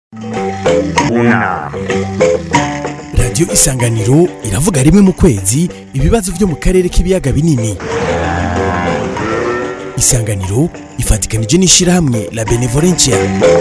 unama radiyo isanganiro iravuga rimwe mu kwezi ibibazo byo mu karere k'ibiyaga binini isanganiro ifatikanije n'ishyirahamwe la benevolencia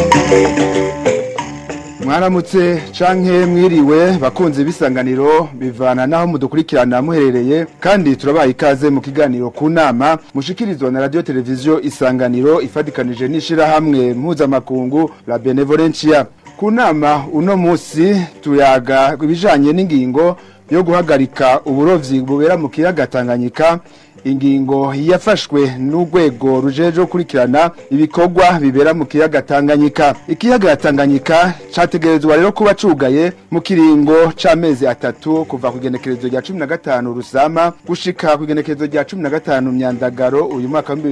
mwaramutse canke mwiriwe bakunze bisanganiro bivana naho mudukurikirana muherereye kandi turabaha ikaze mu kiganiro ku nama mushikirizwa na radio televiziyo isanganiro ifatikanije n'ishirahamwe mpuzamakungu la benevolencia ku nama uno musi tuyaga ibijanye n'ingingo yo guhagarika uburovyi bubera mu kiyaga Tanganyika ingingo yafashwe n'urwego rujeje gukurikirana ibikorwa bibera mu kiyaga Tanganyika ikiyaga Tanganyika categerezwa rero kuba cugaye mu kiringo c'amezi atatu kuva ku igenekerezo rya 15 rusama gushika ku igenekerezo rya 15 myandagaro uyu mwaka wa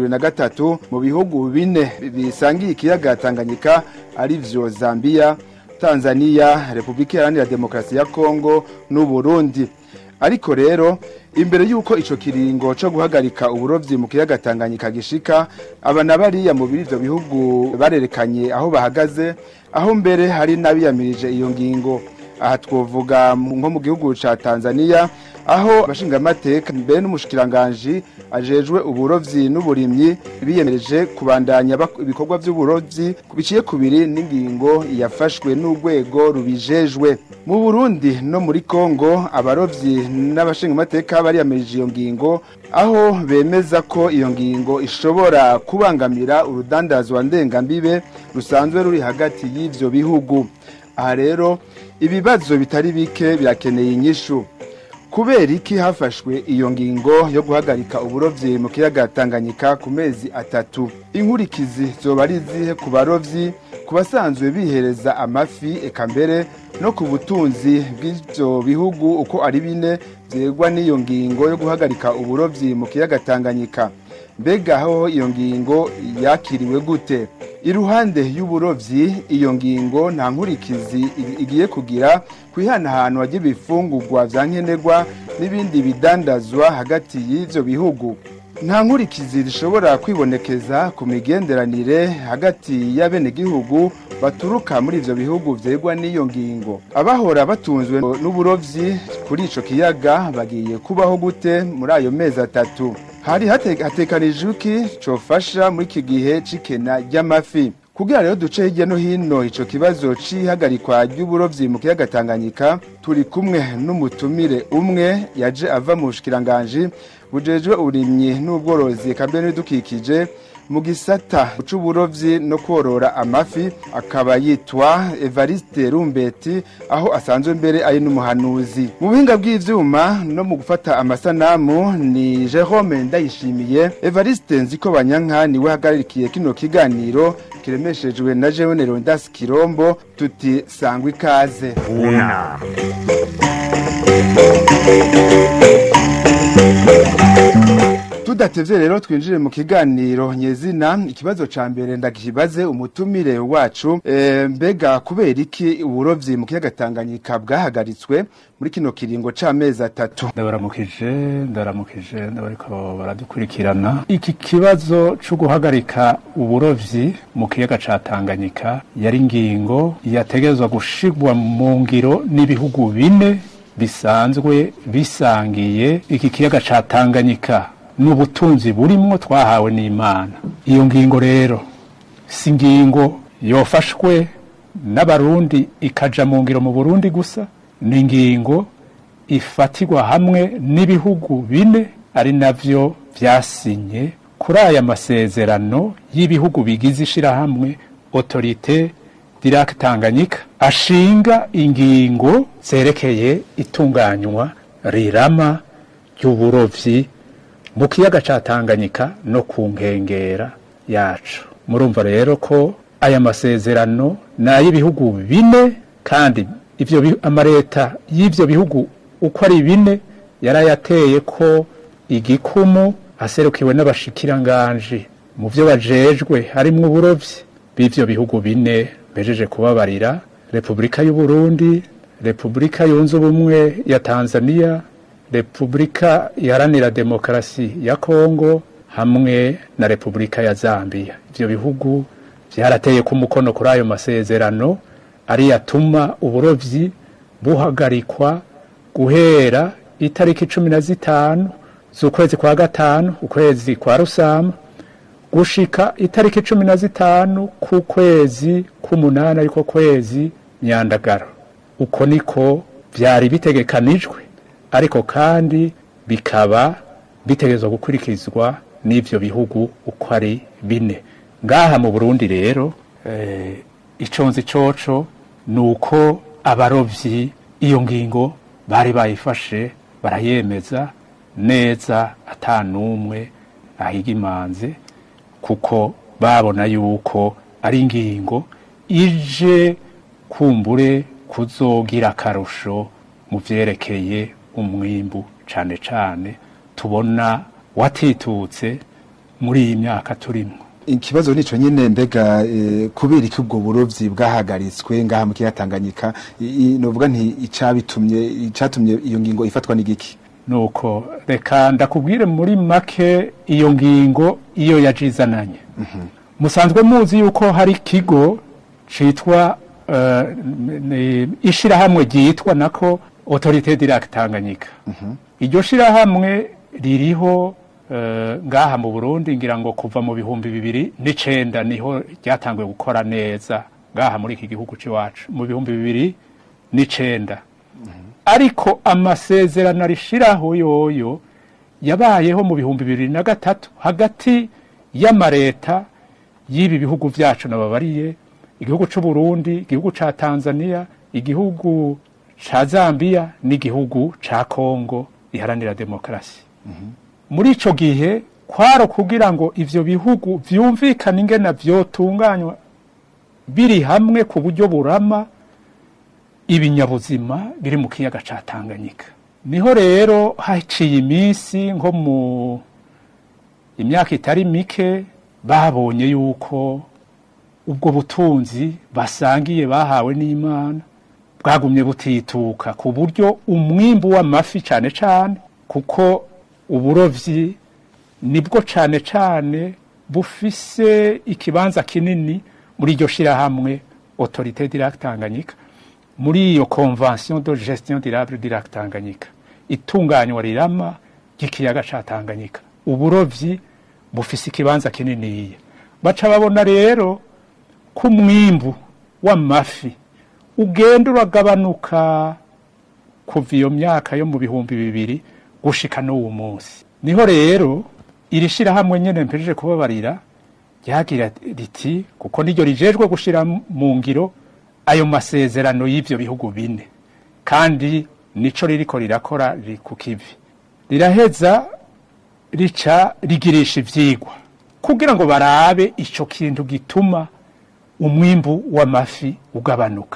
2023 mu bihugu bine bisangiye ikiyaga Tanganyika ari vyo Zambia Tanzania Republika Iharanira Demokarasi ya Kongo n'u Burundi ariko rero imbere yuko ico kiringo co guhagarika uburovyi mu kiyaga Tanganyika gishika abana bariya mu biri ivyo bihugu barerekanye aho bahagaze aho mbere hari nabiyamirije iyo ngingo aha twovuga nko mu gihugu ca Tanzania aho abashingamateka mbere n'umushikiranganji ajejwe uburovyi n'uburimyi biyemereje kubandanya ibikorwa vy'uburovyi biciye kubiri n'ingingo yafashwe n'urwego rubijejwe mu Burundi no muri Kongo abarovyi n'abashingamateka bariyamirije iyo ngingo aho bemeza ko iyo ngingo ishobora kubangamira urudandazwa ndengambibe rusanzwe ruri hagati y'ivyo bihugu aha rero ibibazo bitari bike birakeneye inyishu kubera iki hafashwe iyo ngingo yo guhagarika uburovyi mu kiyaga Tanganyika ku mezi atatu inkurikizi zoba ari zihe ku barovyi ku basanzwe bihereza amafi eka mbere no ku butunzi bw'ivyo bihugu uko ari bine vyegwa n'iyo ngingo yo guhagarika uburovyi mu kiyaga Tanganyika mbega aho iyo ngingo yakiriwe gute iruhande y'uburovyi iyo ngingo nta nkurikizi igiye kugira kwihanahanwa ry'ibifungurwa vya nkenerwa n'ibindi bidandazwa hagati y'ivyo bihugu nta nkurikizi zishobora kwibonekeza ku migenderanire hagati y'abenegihugu baturuka muri ivyo bihugu vyegwa n'iyo ngingo abahora batunzwe n'uburovyi kuri ico kiyaga bagiye kubaho gute muri ayo mezi atatu hari hatekanijwe iki cofasha muri iki gihe c'ikena ry'amafi kugira rero duce hirya no hino ico kibazo c'ihagarikwa ry'uburovyi mu kiyaga Tanganyika turi kumwe n'umutumire umwe yaje ava mu bushikiranganji bujejwe uburimyi n'ubworozi kambe n'ibidukikije mu gisata c'uburovyi no korora amafi akaba yitwa Evariste Rumbeti aho asanzwe mbere ari n'umuhanuzi mu buhinga bw'ivyuma no mu gufata amasanamu ni Jerome Ndayishimiye Evariste Nziko Banyanka niwe hagararikiye kino kiganiro kiremeshejwe na Jeune Rondas Kirombo tuti sangwa ikaze unama tudatevye rero twinjire mu kiganiro nyezina ikibazo ca mbere ndakibaze umutumire wacu e, mbega kubera iki uburovyi mu kiyaga Tanganyika bwahagaritswe muri kino kiringo c'amezi atatu ndabaramukije ndabaramukije ndabariko baradukurikirana iki kibazo co guhagarika uburovyi mu kiyaga ca Tanganyika yari ingingo yategezwa gushigwa mu ngiro n'ibihugu bine bisanzwe bisangiye iki kiyaga ca Tanganyika n'ubutunzi burimwo twahawe n'Imana iyo ngingo rero si ingingo yofashwe n'abarundi ikaja mu ngiro mu Burundi gusa ni ingingo ifatirwa hamwe n'ibihugu bine ari navyo vyasinye kuri aya masezerano y'ibihugu bigize ishirahamwe autorite Dirac Tanganyika ashinga ingingo zerekeye itunganywa rirama ry'uburovyi mu kiyaga ca Tanganyika no ku nkengera yacu murumva rero ko aya masezerano n'ay'ibihugu bine kandi ivyo amareta y'ivyo bihugu uko ari bine yarayateye ko igikumu aserukiwe n'abashikiranganji mu vyo bajejwe harimwo uburovyi b'ivyo bihugu bine bejeje kubabarira Repubulika y'u Burundi Repubulika yunze ubumwe ya Tanzania Repubulika iharanira demokarasi ya Kongo hamwe na Repubulika ya Zambia ivyo bihugu byarateye ku mukono kuri ayo masezerano ari yatuma uburovyi buhagarikwa guhera itariki cumi na zitanu z'ukwezi kwa gatanu ukwezi kwa rusama gushika itariki cumi na zitanu ku kwezi k'umunani ariko kwezi myandagaro uko niko byari bitegekanijwe ariko kandi bikaba bitegerezwa gukurikizwa n'ivyo bihugu uko ari bine ngaha mu burundi rero eh, iconzi coco ni uko abarovyi iyo ngingo bari bayifashe barayemeza neza ata n'umwe ahiga imanze kuko babona yuko ari ingingo ije kumbure kuzogira akarusho mu vyerekeye umwimbu cane cane tubona watitutse muri iyi myaka turimwo ikibazo nico nyene mbega eh, kubera iki ubwo burovyi bwahagaritswe ngaha mu kiyaga Tanganyika I- i- novuga nti icabitumye icatumye iyo ngingo ifatwa n'igiki nuko reka ndakubwire muri make iyo ngingo iyo yajizananye musanzwe muzi yuko hari ikigo citwa uh, ishirahamwe ryitwa nako autorité direct Tanganyika iryo shirahamwe ririho eh, ngaha mu Burundi ngira ngo kuva mu bihumbi bibiri n'icenda niho ryatanguye gukora neza ngaha muri iki gihugu c'iwacu mu bihumbi bibiri n'icenda ariko amasezerano arishiraho yoyo yabayeho mu bihumbi bibiri na gatatu hagati y'amareta y'ibi bihugu vyacu nababariye igihugu c'u Burundi igihugu ca Tanzania igihugu ca Zambia n'igihugu ca Kongo iharanira demokarasi muri ico gihe kwaro kugira ngo ivyo bihugu vyumvikane ingena vyotunganywa biri hamwe ku buryo burama ibinyabuzima biri mu kiyaga ca Tanganyika niho rero haciye iminsi nko mu imyaka itari mike babonye yuko ubwo butunzi basangiye bahawe n'Imana bwagumye butituka ku buryo umwimbu w'amafi cane cane kuko uburovyi nibwo cane cane bufise ikibanza kinini muri iryo shirahamwe autorité direct Tanganyika muri iyo convention de gestion durable direct Tanganyika itunganywa rirama ry'ikiyaga ca Tanganyika uburovyi bufise ikibanza kininiya baca babona rero ko umwimbu w'amafi ugenda uragabanuka kuva iyo myaka yo mu bihumbi bibiri gushika n'uwo munsi niho rero iri shirahamwe nyene mpejeje kubabarira ryagira riti kuko niryo rijejwe gushira mu ngiro ayo masezerano y'ivyo bihugu bine kandi nico ririko rirakora riri ku kivi riraheza rica rigirisha ivyigwa kugira ngo barabe ico kintu gituma umwimbu w'amafi ugabanuka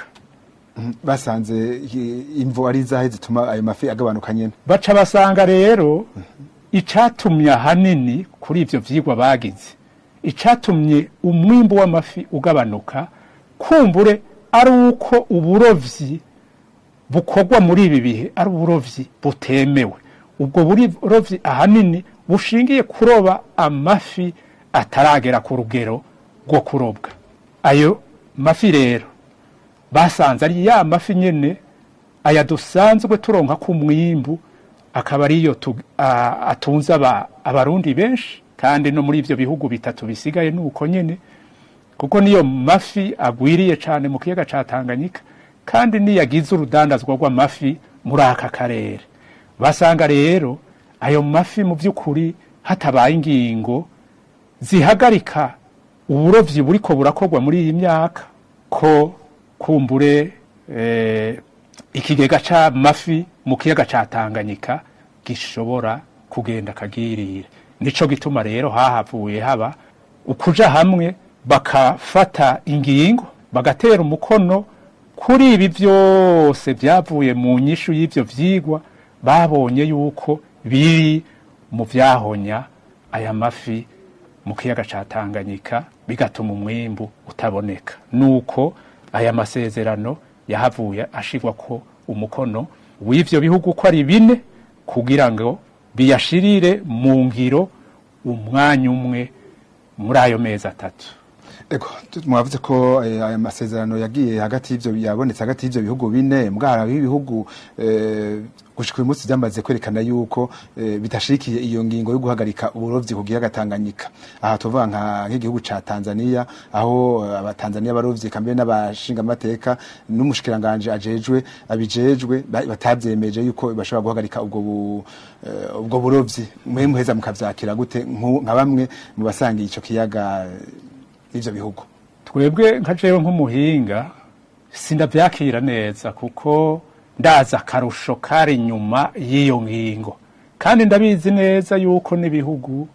basanze i- imvo ari zahe zituma ayo mafi agabanuka nyene baca basanga rero icatumye ahanini kuri ivyo vyigwa bagize icatumye umwimbu w'amafi ugabanuka kumbure ari uko uburovyi bukorwa muri ibi bihe ari uburovyi butemewe ubwo burovyi ahanini bushingiye kuroba amafi ataragera ku rugero rwo kurobwa ayo mafi rero basanze ari ya mafi nyene aya dusanzwe turonka ku mwimbu akaba ariyo tu- a- atunze aba- abarundi benshi kandi no muri ivyo bihugu bitatu bisigaye nuko nyene kuko niyo mafi agwiriye cane mu kiyaga ca Tanganyika kandi niyagize urudandazwa rw'amafi muri aka karere basanga rero ayo mafi mu vy'ukuri hatabaye ingingo zihagarika uburovyi buriko burakorwa muri iyi myaka ko kumbure eh, ikigega c'amafi mu kiyaga ca Tanganyika gishobora kugenda kagirire nico gituma rero hahavuye haba ukuja hamwe bakafata ingingo bagatera umukono kuri ibi vyose vyavuye mu nyishu y'ivyo vyigwa babonye yuko biri mu vyahonya aya mafi mu kiyaga ca Tanganyika bigatuma umwimbu utaboneka nuko aya masezerano yahavuye ashirwa ko umukono w'ivyo bihugu ko ari bine kugira ngo biyashirire mu ngiro umwanya umwe muri ayo mezi atatu Ego, tu- mwavuze ko eh, aya masezerano yagiye hagati y'ivyo yabonetse hagati y'ivyo bihugu bine mbwara ibihugu eh, gushika uyu munsi byamaze kwerekana yuko eh, bitashikiye iyo ngingo yo guhagarika uburovyi ku kiyaga Tanganyika aha tuvuga nka nk'igihugu ca Tanzania aho eh, abatanzania barovyi kambe n'abashinga amateka n'umushikiranganje ajejwe abijejwe ba- batavyemeje yuko bashobora guhagarika ubwo bu, eh, ubwo burovyi mwe muheza mukavyakira gute nku- nka bamwe mu basangiye ico kiyaga eh, ivyo bihugu twebwe nka jewe nk'umuhinga sindavyakira neza kuko ndazi akarusho kari inyuma y'iyo ngingo kandi ndabizi neza yuko n'ibihugu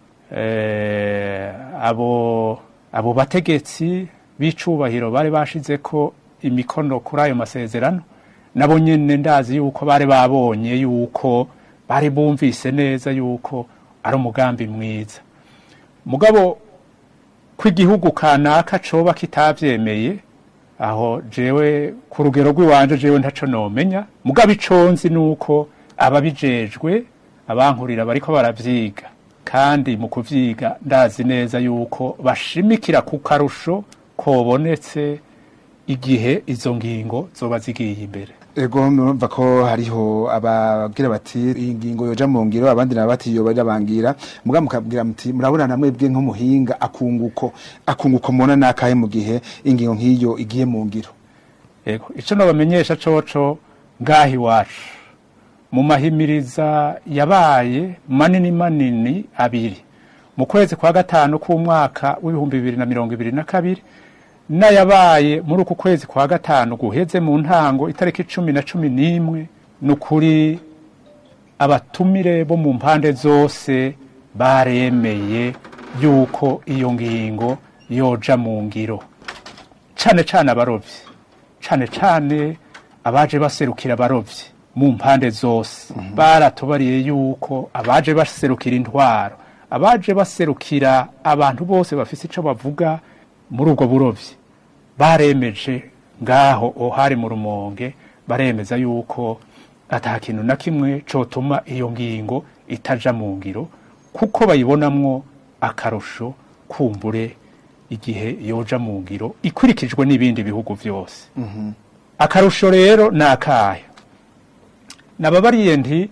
eh, abo abo bategetsi b'icubahiro bari bashizeko imikono kuri ayo masezerano nabo nyene ndazi yuko bari babonye yuko bari bumvise neza yuko ari umugambi mwiza mugabo ko igihugu kanaka coba kitavyemeye aho jewe ku rugero rw'iwanje jewe ntaco nomenya mugabo ico nzi nuko ababijejwe abankurira bariko baravyiga kandi mu kuvyiga ndazi neza yuko bashimikira ku karusho kobonetse igihe izo ngingo zoba zigiye imbere ego murumva ko hariho abagira bati iyi ngingo yoja mu ngiro abandi nabo bati yoba irabangira muga mukabwira muti murabona namwe bwe nk'umuhinga akunguko akunguko mubona nakahe mu gihe ingingo nk'iyo igiye mu ngiro Ego, ico nobamenyesha coco ngaha iwacu mu mahimiriza yabaye manini manini abiri mu kwezi kwa gatanu k'umwaka w'ibihumbi bibiri na mirongo ibiri na kabiri n'ayabaye muri uku kwezi kwa gatanu guheze mu ntango itariki cumi na cumi n'imwe ni ukuri abatumire bo mu mpande zose baremeye yuko iyo ngingo yoja mu ngiro cane cane abarovyi cane cane abaje baserukira abarovyi mu mpande zose baratubariye yuko abaje baserukira intwaro abaje baserukira abantu bose bafise ico bavuga muri ubwo burovyi baremeje ngaho ohari mu rumonge baremeza yuko ata kintu na kimwe cotuma iyo ngingo itaja mu ngiro kuko bayibonamwo akarusho kumbure igihe yoja mu ngiro ikurikijwe n'ibindi bihugu vyose akarusho rero ni akahe nababariye nti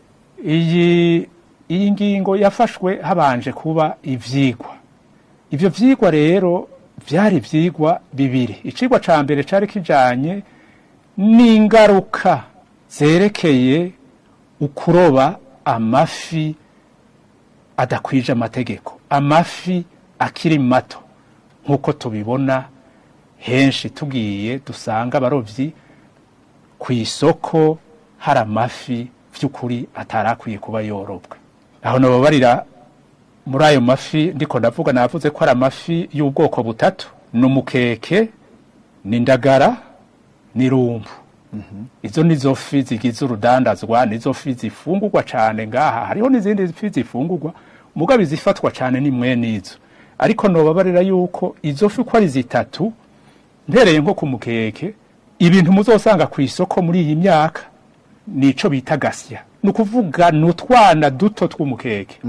iyi iyi ngingo yafashwe habanje kuba ivyigwa ivyo vyigwa rero vyari ivyigwa bibiri icigwa ca mbere cari kijanye n'ingaruka zerekeye ukuroba amafi adakwije amategeko amafi akiri mato nk'uko tubibona henshi tugiye dusanga abarovyi ku isoko hari amafi vy'ukuri atarakwiye kuba yorobwa aho nobabarira muri ayo mafi ndiko ndavuga navuze ko ari amafi y'ubwoko butatu ni umukeke ni indagara ni rumbu izo nizo fi zigize urudandazwa nizo fi zifungurwa cane ngaha hariho n'izindi fi zifungurwa mugabo izifatwa cane ni mwene izo ariko nobabarira yuko izo fi uko ari zitatu mpereye nko ku mukeke ibintu muzosanga ku isoko muri iyi myaka nico bita gasya ni ukuvuga ni utwana duto tw'umukeke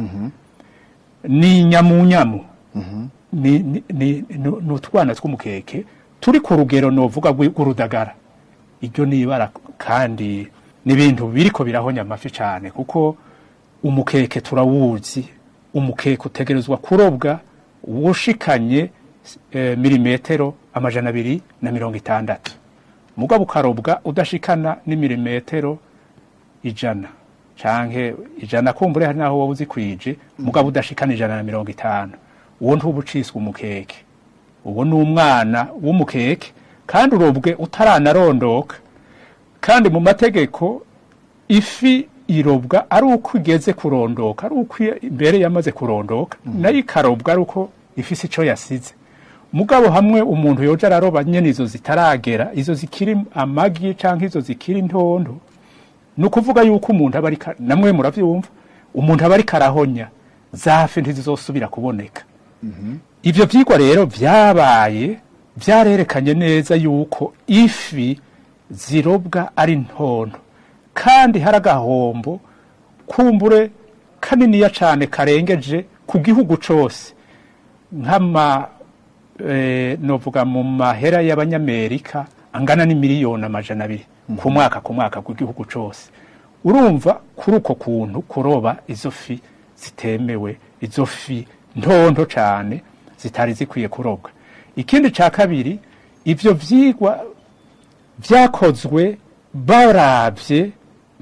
ni nyamunyamu ni ni- ni- ni- ni utwana tw'umukeke turi ku rugero novuga rw'i- rw'urudagara iryo ni ibara kandi ni ibintu biriko birahonya amafi cyane kuko umukeke turawuzi umukeke utegerezwa kurobwa wushikanye eh, milimetero amajana abiri na mirongo itandatu mugabo ukarobwa udashikana n'imilimetero ijana canke ijana kumbure hari naho wowe uzikwije mugabo udashikana ijana na mirongo itanu uwo ntuba uciswe umukeke uwo ni umwana w'umukeke kandi urobwe utaranarondoka kandi mu mategeko ifi irobwa ari uko igeze kurondoka ari uko imbere yamaze kurondoka nayo ikarobwa ari uko ifise ico yasize mugabo hamwe umuntu yoja araroba nyene izo zitaragera izo zikiri amagi canke izo zikiri ntondo ni ukuvuga yuko umuntu aba ariko namwe muravyumva umuntu aba ariko arahonya zafi ntizizosubira kuboneka ivyo vyigwa rero vyabaye vyarerekanye neza yuko ifi zirobwa ari ntonto kandi hari agahombo kumbure kaniniya cane karengeje ku gihugu cose nk'ama eh, novuga mu mahera y'abanyamerika angana n'imiliyoni amajana abiri ku mwaka ku mwaka bw'igihugu cose urumva kuri uko kuntu kuroba izo fi zitemewe izo fi ntonto cane zitari zikwiye kurobwa ikindi ca kabiri ivyo vyigwa vyakozwe baravye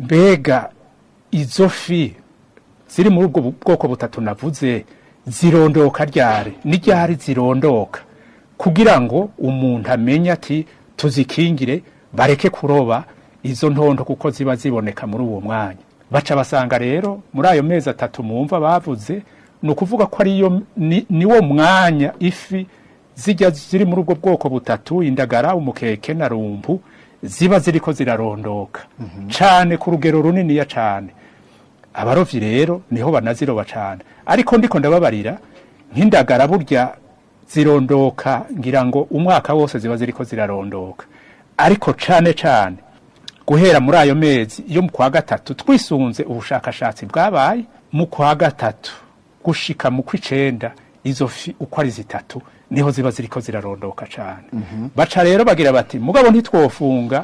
mbega izo fi ziri muri ubwo bu- bwoko butatu navuze zirondoka ryari ni ryari zirondoka kugira ngo umuntu amenye ati tuzikingire bareke kuroba izo ntondo kuko ziba ziboneka muri uwo mwanya baca basanga rero muri ayo mezi atatu mumva bavuze ni ukuvuga ko ariyo ni, niwo mwanya ifi zijya ziri muri ubwo bwoko butatu indagara umukeke na rumpu ziba ziriko zirarondoka cane ku rugero runiniya cane abarovyi rero niho banaziroba cane ariko ndiko ndababarira nk'indagara burya zirondoka ngira ngo umwaka wose ziba ziriko zirarondoka ariko cane cane guhera muri ayo mezi yo mu kwa gatatu twisunze ubushakashatsi bwabaye mu kwa gatatu gushika mu kw'icenda izo fi uko ari zitatu niho ziba ziriko zirarondoka cane baca rero bagira bati mugabo ntitwofunga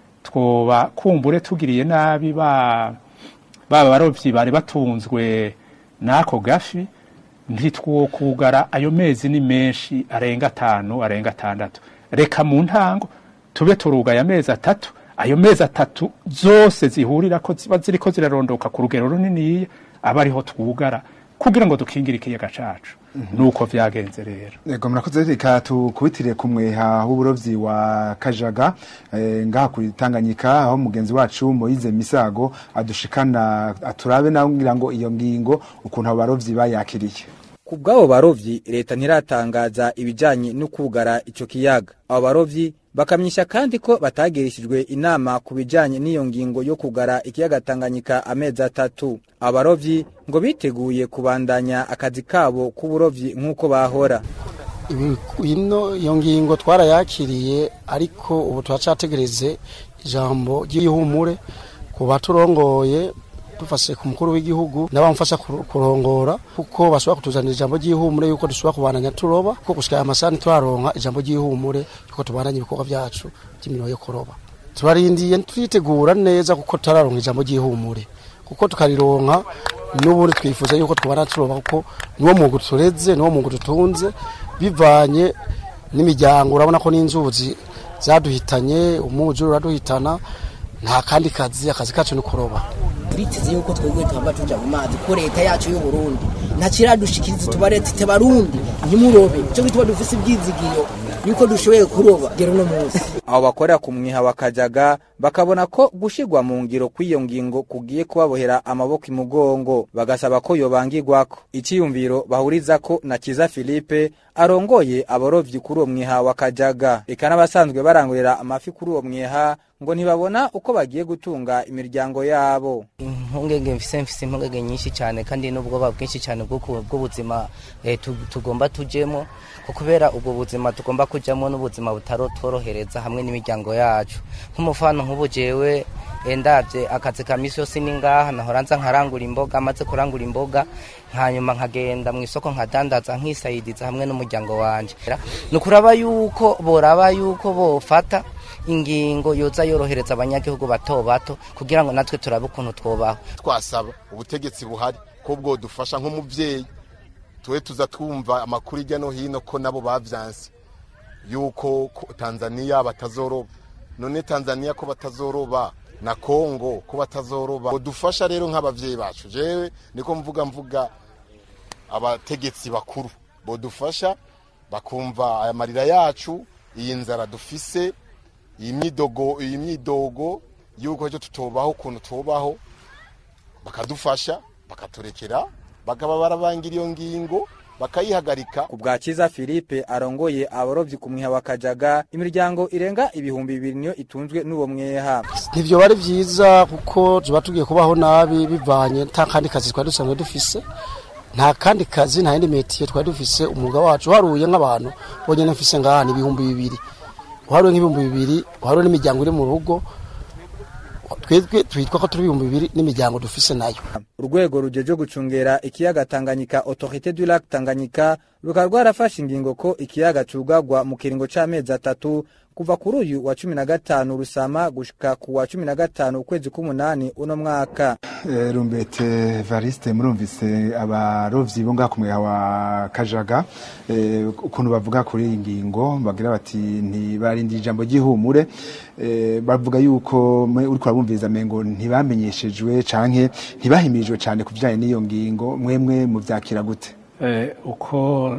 twoba kumbure tugiriye nabi ba baba barovyi bari batunzwe n'ako gafi ntitwokugara ayo mezi ni menshi arenga atanu arenga atandatu reka mu ntango tube turugaye amezi atatu ayo mezi atatu zose zihurira ko ziba ziriko zirarondoka ku rugero runiniya aba ariho twugara kugira ngo dukingire ikiyaga cacu nuko vyagenze rero Ego murakoze reka tukubitire ku mweha w'uburovyi wa Kajaga eh, ngaha kuri Tanganyika aho mugenzi wacu Moize Misago adushikana aturabe nawe ngira ngo iyo ngingo ukuntu abo barovyi bayakiriye ku bw'abo barovyi leta ntiratangaza ibijanye no kugara ico kiyaga abo barovyi bakamyisha kandi ko batagirishijwe inama ku bijanye n'iyo ngingo yo kugara ikiyaga Tanganyika amezi atatu abo barovyi ngo biteguye kubandanya akazi kabo k'uburovyi nk'uko bahora Ibi- ino iyo ngingo twarayakiriye ariko ubu turacategereze ijambo ry'ihumure ku baturongoye dufashe ku mukuru w'igihugu n'abamufasha kuru- kurongora kuko bashobora kutuzanira ijambo ry'ihumure yuko dushobora kubandanya turoba kuko gushika aya masaha ntituraronka ijambo ry'ihumure yuko tubandanya ibikorwa byacu by'imirimo yo kuroba turarindiye turitegura neza kuko tutararonka ijambo ry'ihumure kuko tukarironka n'ubundi twifuza yuko twabana turoba kuko niwo mwuga tureze niwo mwuga dutunze bivanye n'imiryango urabona ko n'inzuzi zaduhitanye umwuzure uraduhitana nta kandi kazi akazi kacu ni kuroba turiteze yuko twebwe tuhava tuja mu mazi ko leta yacu y'u Burundi ntakiradushikiriza tuba leta ite barundi ntimurobe cyo gituma dufise ibyizigiro yuko dushoboye kuroba gero no munsi abo bakorera ku mwiha wa Kajaga bakabona ko gushirwa mu ngiro kw'iyo ngingo kugiye kubabohera amaboko imugongo bagasaba ko yobangirwako iciyumviro bahurizako na Kiza Philippe arongoye abarovyi kuri uwo mwiha wa Kajaga eka n'abasanzwe barangurira amafi kuri uwo mwiha ngo ntibabona uko bagiye gutunga imiryango yabo impungenge mfise mfise impungenge nyinshi cyane kandi n'ubwoba bwinshi cyane bw'uku- bw'ubuzima eh, tu- tugomba tujemo ko kubera ubwo buzima tugomba kujamo n'ubuzima butarotworohereza hamwe n'imiryango yacu nk'umufano nk'ubu jewe eh, ndavye akazi ka misi yose ni ngaha nahora nza nkarangura imboga amaze kurangura imboga hanyuma nkagenda mu isoko nkadandaza nkisayidiza hamwe n'umuryango wanje ni ukuraba yuko boraba yuko bofata ingingo yoza yorohereza abanyagihugu bato bato kugira ngo natwe turabe ukuntu twobaho twasaba ubutegetsi buhari ko bwodufasha nk'umubyeyi tuwe tuza twumva amakuru hirya no hino ko nabo bavyanse yuko ko tanzaniya batazoroba none tanzaniya ko batazoroba na kongo ko batazoroba bodufasha rero nk'abavyeyi bacu jewe niko mvuga mvuga abategetsi bakuru bodufasha bakumva aya marira yacu iyi nzara dufise iyi myidogo iyi myidogo yuko ejo tutobaho ukuntu tubaho bakadufasha bakaturekera bakaba barabangira iyo ngingo bakayihagarika ku bwa Kiza Philippe arongoye abarovyi ku mwiha wa Kajaga imiryango irenga ibihumbi bibiri niyo itunzwe n'uwo mweha ntibyo bari byiza kuko tuba tugiye kubaho nabi bivanye nta kandi kazi twari dusanzwe dufise nta kandi kazi nta yindi metiye twari dufise umwuga wacu uharuye nk'abantu bonyine mfise ngaha ni ibihumbi bibiri uharuye nk'ibihumbi bibiri uharuye n'imiryango iri mu rugo twebwe twitwa ko turi ibihumbi bibiri n'imiryango dufise nayo urwego rujeje gucungera ikiyaga Tanganyika Autorité du Lac Tanganyika rukaba rwarafashe ingingo ko ikiyaga cugagwa mu kiringo c'amezi atatu kuva kuri uyu wa cumi na gatanu rusama gushika ku wa cumi na gatanu ukwezi k'umunani uno mwaka Eh, rumbete variste murumvise abarovyi bo ngaha ku mweha wa kajaga eh, ukuntu bavuga kuri iyi ngingo bagira bati ntibarindi ijambo ry'ihumure eh, bavuga yuko mwe uriko urabumviriza mengo ntibamenyeshejwe canke ntibahimirijwe cane ku bijanye n'iyo ngingo mwemwe muvyakira gute Eh, uko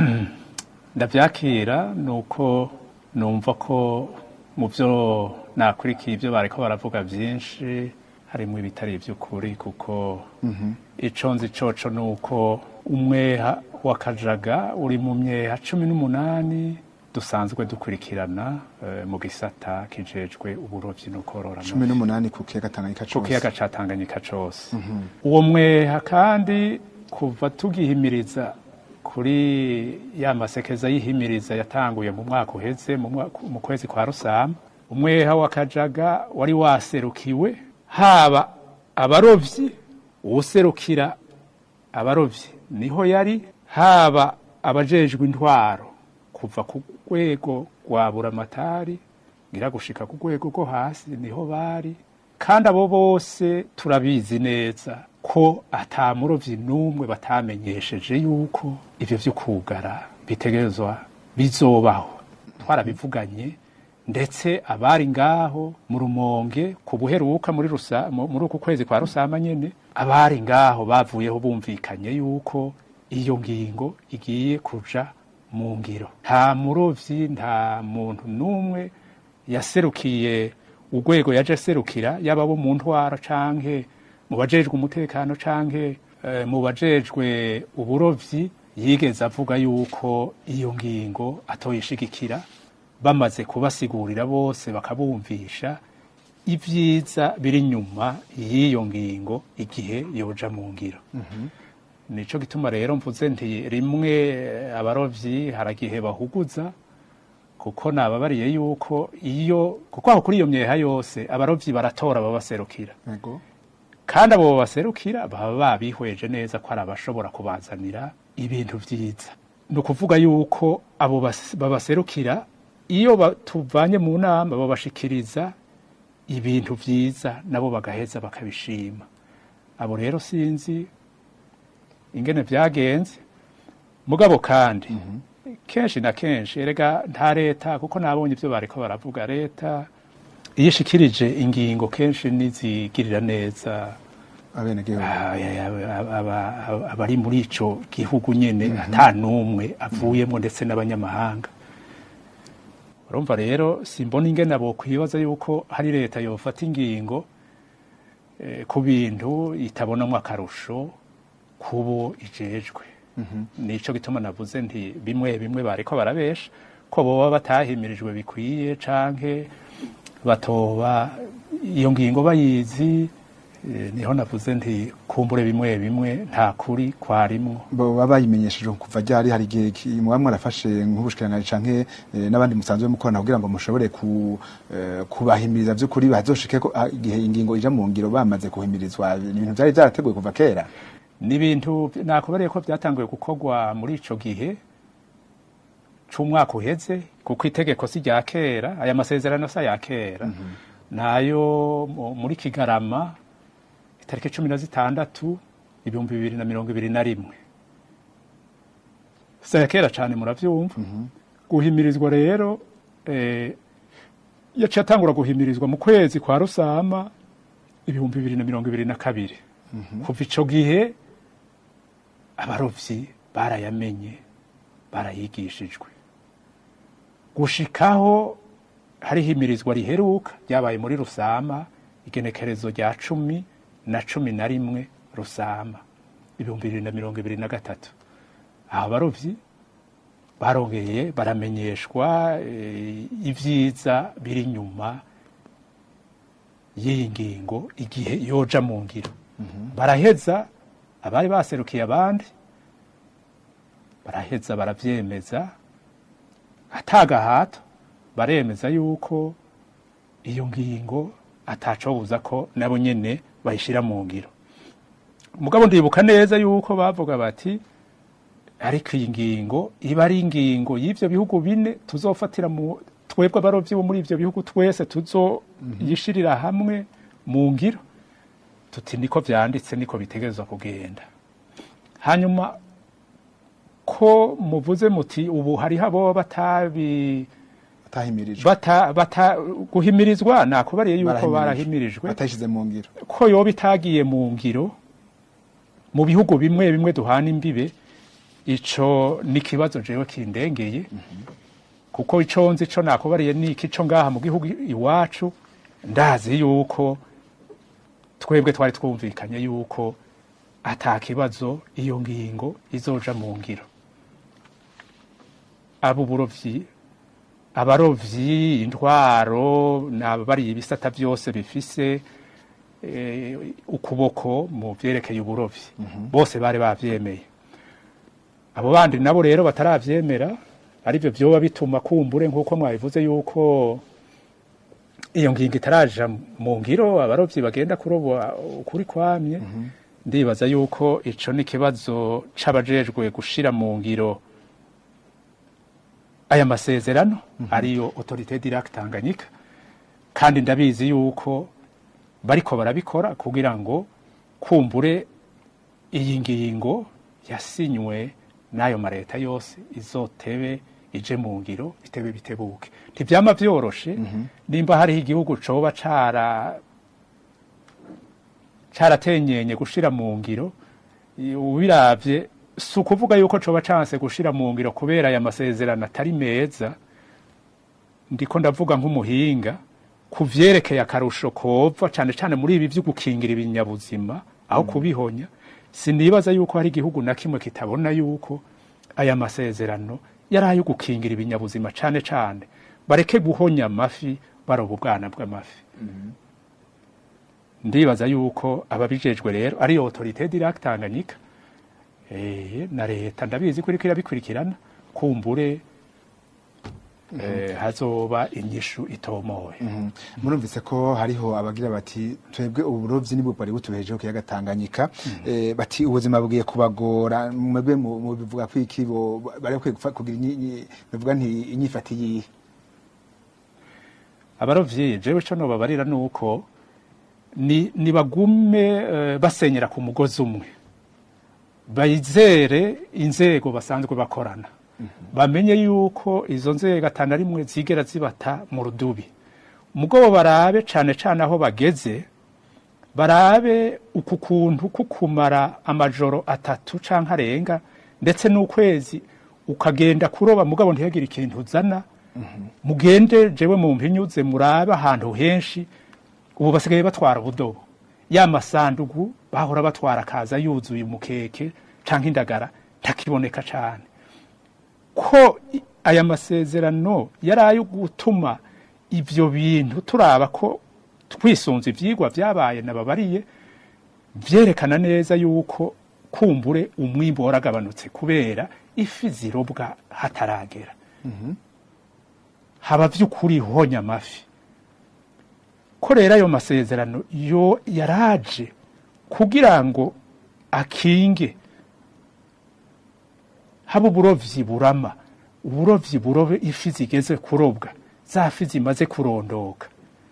ndabyakira ni uko numva ko mu byo nakurikiye ibyo bariko baravuga byinshi harimo ibitari iby'ukuri kuko ico nzi coco ni uko umweha w'akajaga uri mu myeha cumi n'umunani dusanzwe dukurikirana eh, mu gisata kijejwe uburovyi no korora amafi. cumi n'umunani ku kiyaga tanganyika ku cose kiyaga ca Tanganyika cose uwo mweha kandi kuva tugihimiriza kuri ya masekeza y'ihimiriza yatanguye mu mwaka uheze mu mwaka- mu kwezi kwa rusama umweha wa kajaga wari waserukiwe haba abarovyi uwuserukira abarovyi niho yari haba abajejwe intwaro kuva ku rwego rwa buramatari ngira gushika ku rwego rwo hasi niho bari kandi abo bose turabizi neza ko ata murovyi n'umwe batamenyesheje yuko ivyo vyo kugara bitegerezwa bizobaho twarabivuganye ndetse abari ngaho mu rumonge ku buheruka muri rusa mu- muri uku kwezi kwa rusama nyene abari ngaho bavuyeho bumvikanye yuko iyo ngingo igiye kuja mu ngiro nta murovyi nta muntu n'umwe yaserukiye urwego yaje aserukira yaba abo mu ntwara canke mu bajejwe umutekano canke eh, mu bajejwe uburovyi yigeze avuga yuko iyo ngingo atoyishigikira bamaze kubasigurira bose bakabumvisha ibyiza biri nyuma y'iyo ngingo igihe yoja mu ngiro nico gituma rero mvuze nti rimwe eh, abarovyi haragihe bahuguza kuko nababariye yuko iyo kuko aho kuri iyo myeha yose abarovyi baratora babaserukira Yego. kandi abo babaserukira baba babihweje neza ko ari abashobora kubazanira ibintu vyiza ni ukuvuga yuko abo bas- babaserukira iyo ba- tuvanye mu nama babashikiriza ibintu vyiza nabo bagaheza bakabishima abo rero sinzi ingene vyagenze mugabo kandi kenshi na kenshi erega nta leta kuko nabonye ibyo bariko baravuga leta iyo ishikirije ingingo kenshi nizigirira neza abenegihugu Ah, ya- ya- aba- aba- abari muri ico gihugu nyene ata n'umwe avuyemo ndetse n'abanyamahanga urumva rero simbona ingene abo kwibaza yuko hari leta yofata ingingo eh, ku bintu itabonamwo akarusho kubo ijejwe nico gituma navuze nti bimwe bimwe bariko barabesha ko boba batahimirijwe bikwiye canke batoba iyo ngingo bayizi eh, niho navuze nti kumbure bimwe bimwe nta kuri kwarimwo baba bayimenyesheje kuva ryari hari igihe ki- muba mwarafashe nk'ubushikiranganji canke eh, n'abandi musanzwe mukorana kugira ngo mushobore ku, eh, kubahimiriza vy'ukuri bazoshike ko ah, igihe ingingo ija mu ngiro bamaze kuhimirizwa ni ibintu vyari vyarateguwe kuva kera ni ibintu nakubariye ko byatanguye gukorwa muri ico gihe c'umwaka uheze kuko itegeko si rya kera aya masezerano si aya kera nayo mu- muri kigarama itariki cumi na zitandatu ibihumbi bibiri na mirongo ibiri na rimwe si aya kera cane muravyumva guhimirizwa rero eh, yaciye atangura guhimirizwa mu kwezi kwa rusama ibihumbi bibiri na mirongo ibiri na kabiri kuva ico gihe abarovyi barayamenye barayigishijwe gushikaho hariho imirizwa riheruka ryabaye muri rusama igenekerezo rya cumi na cumi na rimwe rusama ibihumbi bibiri na mirongo ibiri na gatatu aho abarovyi barongeye baramenyeshwa eh, ivyiza biri inyuma y'iyi ngingo igihe yoja mu ngiro baraheza abari baserukiye abandi baraheza baravyemeza atagahato baremeza yuko iyo ngingo atacobuza ko nabo nyene bayishira mu ngiro mugabo ndibuka neza yuko bavuga bati ariko iyi ngingo iba ari ingingo y'ivyo bihugu bine tuzofatira mu twebwe abarovyi bo muri ivyo bihugu twese tuzoyishirira hamwe mu ngiro tuti niko vyanditse niko bitegerezwa kugenda hanyuma ko muvuze muti ubu hariho abo batabi batahimirijwe bata, bata guhimirizwa nakubariye yuko Barahimirijwe. barahimirijwe batayishize mu ngiro ko yoba itagiye mu ngiro mu bihugu bimwe bimwe duhana imbibe ico ni ikibazo jewe kindengeye kuko ico nzi ico nakubariye ni iki co ngaha mu gihugu iwacu ndazi yuko twebwe twari twumvikanye yuko ata kibazo iyo ngingo izoja mu ngiro abo burovyi abarovyi intwaro nabariye ibisata byose bifise eh, ukuboko mu vyerekeye uburovyi bose bari bavyemeye abo bandi nabo rero bataravyemera arivyo vyoba bituma kumbure nk'uko mwabivuze yuko iyo ngingo itaraja mu ngiro abarovyi bagenda kuroba ukuri kwamye ndibaza yuko ico ni ikibazo c'abajejwe gushira mu ngiro aya masezerano ariyo autorité directe Tanganyika kandi ndabizi yuko bariko barabikora kugira ngo kumbure iyi ngingo yasinywe n'ayo mareta yose izotebe ije mu ngiro bitebe bitebuke ntivyama vyoroshe nimba hariho igihugu coba cara caratenyenye gushira mu ngiro i- ubiravye si ukuvuga yuko coba canse gushira mu ngiro kubera aya masezerano atari meza ndiko ndavuga nk'umuhinga ku vyerekeye akarusho kova cane cane muri ibi vyo gukingira ibinyabuzima aho kubihonya sinibaza yuko hari igihugu na kimwe kitabona yuko aya masezerano yari ayo gukingira ibinyabuzima cane cane bareke guhonya amafi baroba ubwana bw'amafi ndibaza yuko ababijejwe rero ari autorité directe Tanganyika eh, na leta ndabizi ko iriko irabikurikirana kumbure eh, hazoba inyishu itomoye murumvise ko hariho abagira bati twebwe uburovyi nibwo bwari butubejeho kiyaga Tanganyika eh, bati ubuzima bugiye kubagora mwebwe mu mu bivuga ko iki bo bari bakwiye gufa- kugira inyi- inyi- bivuga nti inyifati yihe abarovyi jewe ico nobabarira nuko ni nibagume eh, basenyera ku mugozi umwe bayizere inzego basanzwe bakorana bamenye yuko izo nzego atana rimwe zigera zibata mu rudubi mugabo barabe cane cane aho bageze barabe uku kuntu kukumara amajoro atatu canke arenga ndetse n'ukwezi ukagenda kuroba mugabo ntihagire ikintu uzana mugende jewe mu mpinyuze murabe ahantu henshi ubu basigaye batwara ubudobo ya masandugu bahora batwara akaza yuzuye umukeke canke indagara ntakiboneka cane ko i- aya masezerano yari ayo gutuma ivyo bintu turaba ko twisunze ivyigwa vyabaye nababariye vyerekana neza yuko kumbure umwimbu waragabanutse kubera ifi zirobwa hataragera haba vy'ukuri honya amafi ko rero ayo masezerano yo yaraje kugira ngo akinge haba uburovyi burama uburovyi burobe ifi zigeze kurobwa za fi zimaze kurondoka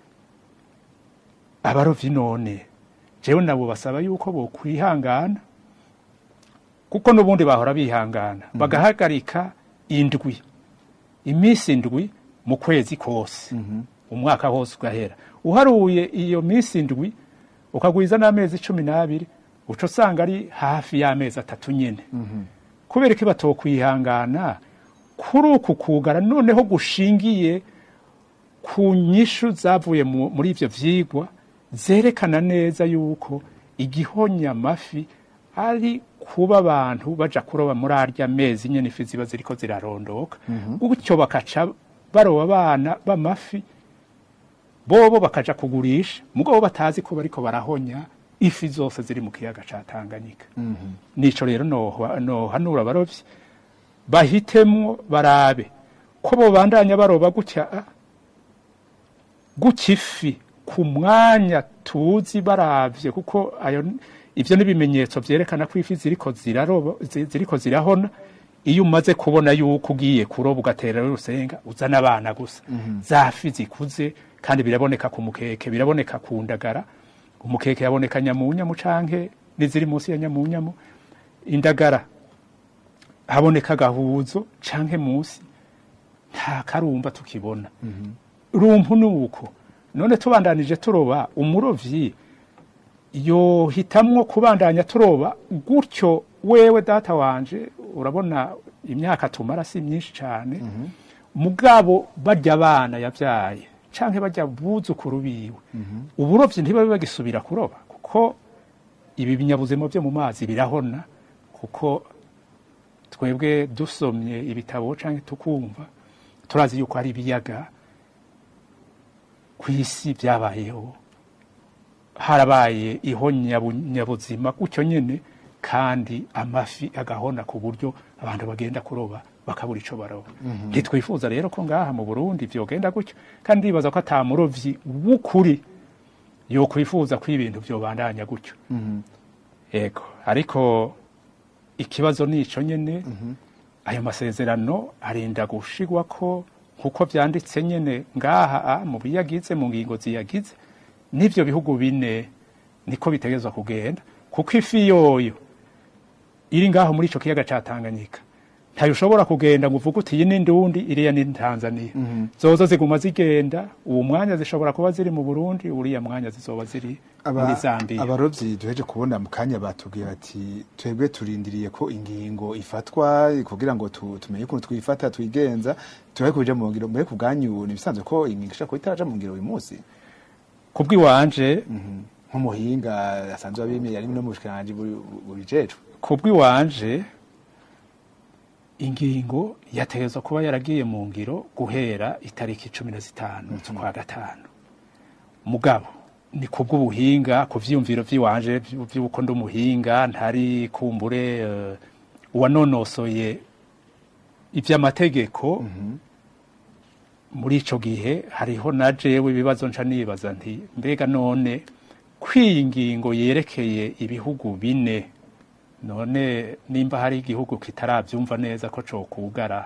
abarovyi none jewe nabo basaba yuko bokwihangana kuko n'ubundi bahora bihangana bagahagarika indwi iminsi indwi mu kwezi kose umwaka wose ugahera uharuye iyo minsi indwi ukagwiza n'amezi cumi n'abiri uca usanga ari hafi y'amezi atatu nyene kubera ko batokwihangana kuri uku kugara noneho gushingiye ku nyishu zavuye mu- muri ivyo vyigwa zerekana neza yuko igihonya amafi ari kuba abantu baja kuroba muri arya mezi nyene ifi ziba ziriko zirarondoka gutyo bakaca baroba abana b'amafi bobo bakaja kugurisha mugabo batazi ko bariko barahonya ifi zose ziri mu kiyaga ca Tanganyika nico rero noha- nohanura abarovyi bahitemwo barabe ko bobandanya baroba gutya ah, gutya ifi ku mwanya tuzi baravye kuko ayo ivyo n'ibimenyetso vyerekana ko ifi ziriko ziraroba zi- ziriko zirahona iyo umaze kubona yuko ugiye kuroba ugatera urusenga uzana abana gusa za fi zikuze kandi biraboneka ku mukeke biraboneka ku ndagara umukeke yaboneka nyamunyamu canke n'iziri munsi ya nyamunyamu indagara haboneka agahuzo canke munsi nta karumba tukibona rumpu nuko none tubandanije turoba umurovyi yohitamwo kubandanya turoba gutyo wewe data wanje urabona imyaka tumara si myinshi cyane mugabo barya abana yabyaye canke barya buzukuru biwe uburovyi ntibabe bagisubira kuroba kuko ibi binyabuzima byo mu mazi birahona kuko twebwe dusomye ibitabo canke tukumva turazi yuko hari ibiyaga ku isi byabayeho harabaye ihonyabuzima gutyo nyene kandi amafi agahona ku buryo abantu bagenda kuroba bakabura ico baroba ntitwifuza rero ko ngaha mu burundi vyogenda gutyo kandi ndibaza ko ata murovyi w'ukuri yokwifuza ko ibintu vyobandanya gutyo yego ariko ikibazo nico nyene ayo masezerano arinda gushigwa ko nkuko vyanditse nyene ngaha a, mu biyagize mu ngingo ziyagize n'ivyo bihugu bine niko bitegezwa kugenda kuko ifi yoyo iri ngaho muri ico kiyaga ca Tanganyika ntayo ushobora kugenda ngo uvuge uti iyi ni ndundi iriya ni Tanzania zozo ziguma zigenda uwo mwanya zishobora kuba ziri mu Burundi uriya mwanya zizoba ziri muri Zambia abarovyi duheje kubona mu kanya batubwira ati twebwe turindiriye ko ingingo ifatwa kugira ngo tu- tumenye ukuntu twifata twigenza turabe kuja mu ngiro mbere ku bwanyu ni bisanzwe ko ingingo ishobora kuba itaraja mu ngiro uyu munsi kubw'iwanje nk'umuhinga asanzwe abimeye ari no mu bushikiranganji buri- bubijejwe kubw'iwanje ingingo yategezwa kuba yaragiye mu ngiro guhera itariki cumi na zitanu z'ukwa gatanu mugabo ni kubw'ubuhinga ku vyiyumviro vy'iwanje vy- vy'uko ndi umuhinga ntari kumbure eh, uwanonosoye ivy'amategeko muri ico gihe hariho na jewe ibibazo nca nibaza nti mbega none kw'iyi ngingo yerekeye ibihugu bine none nimba hari igihugu kitaravyumva neza ko cokugara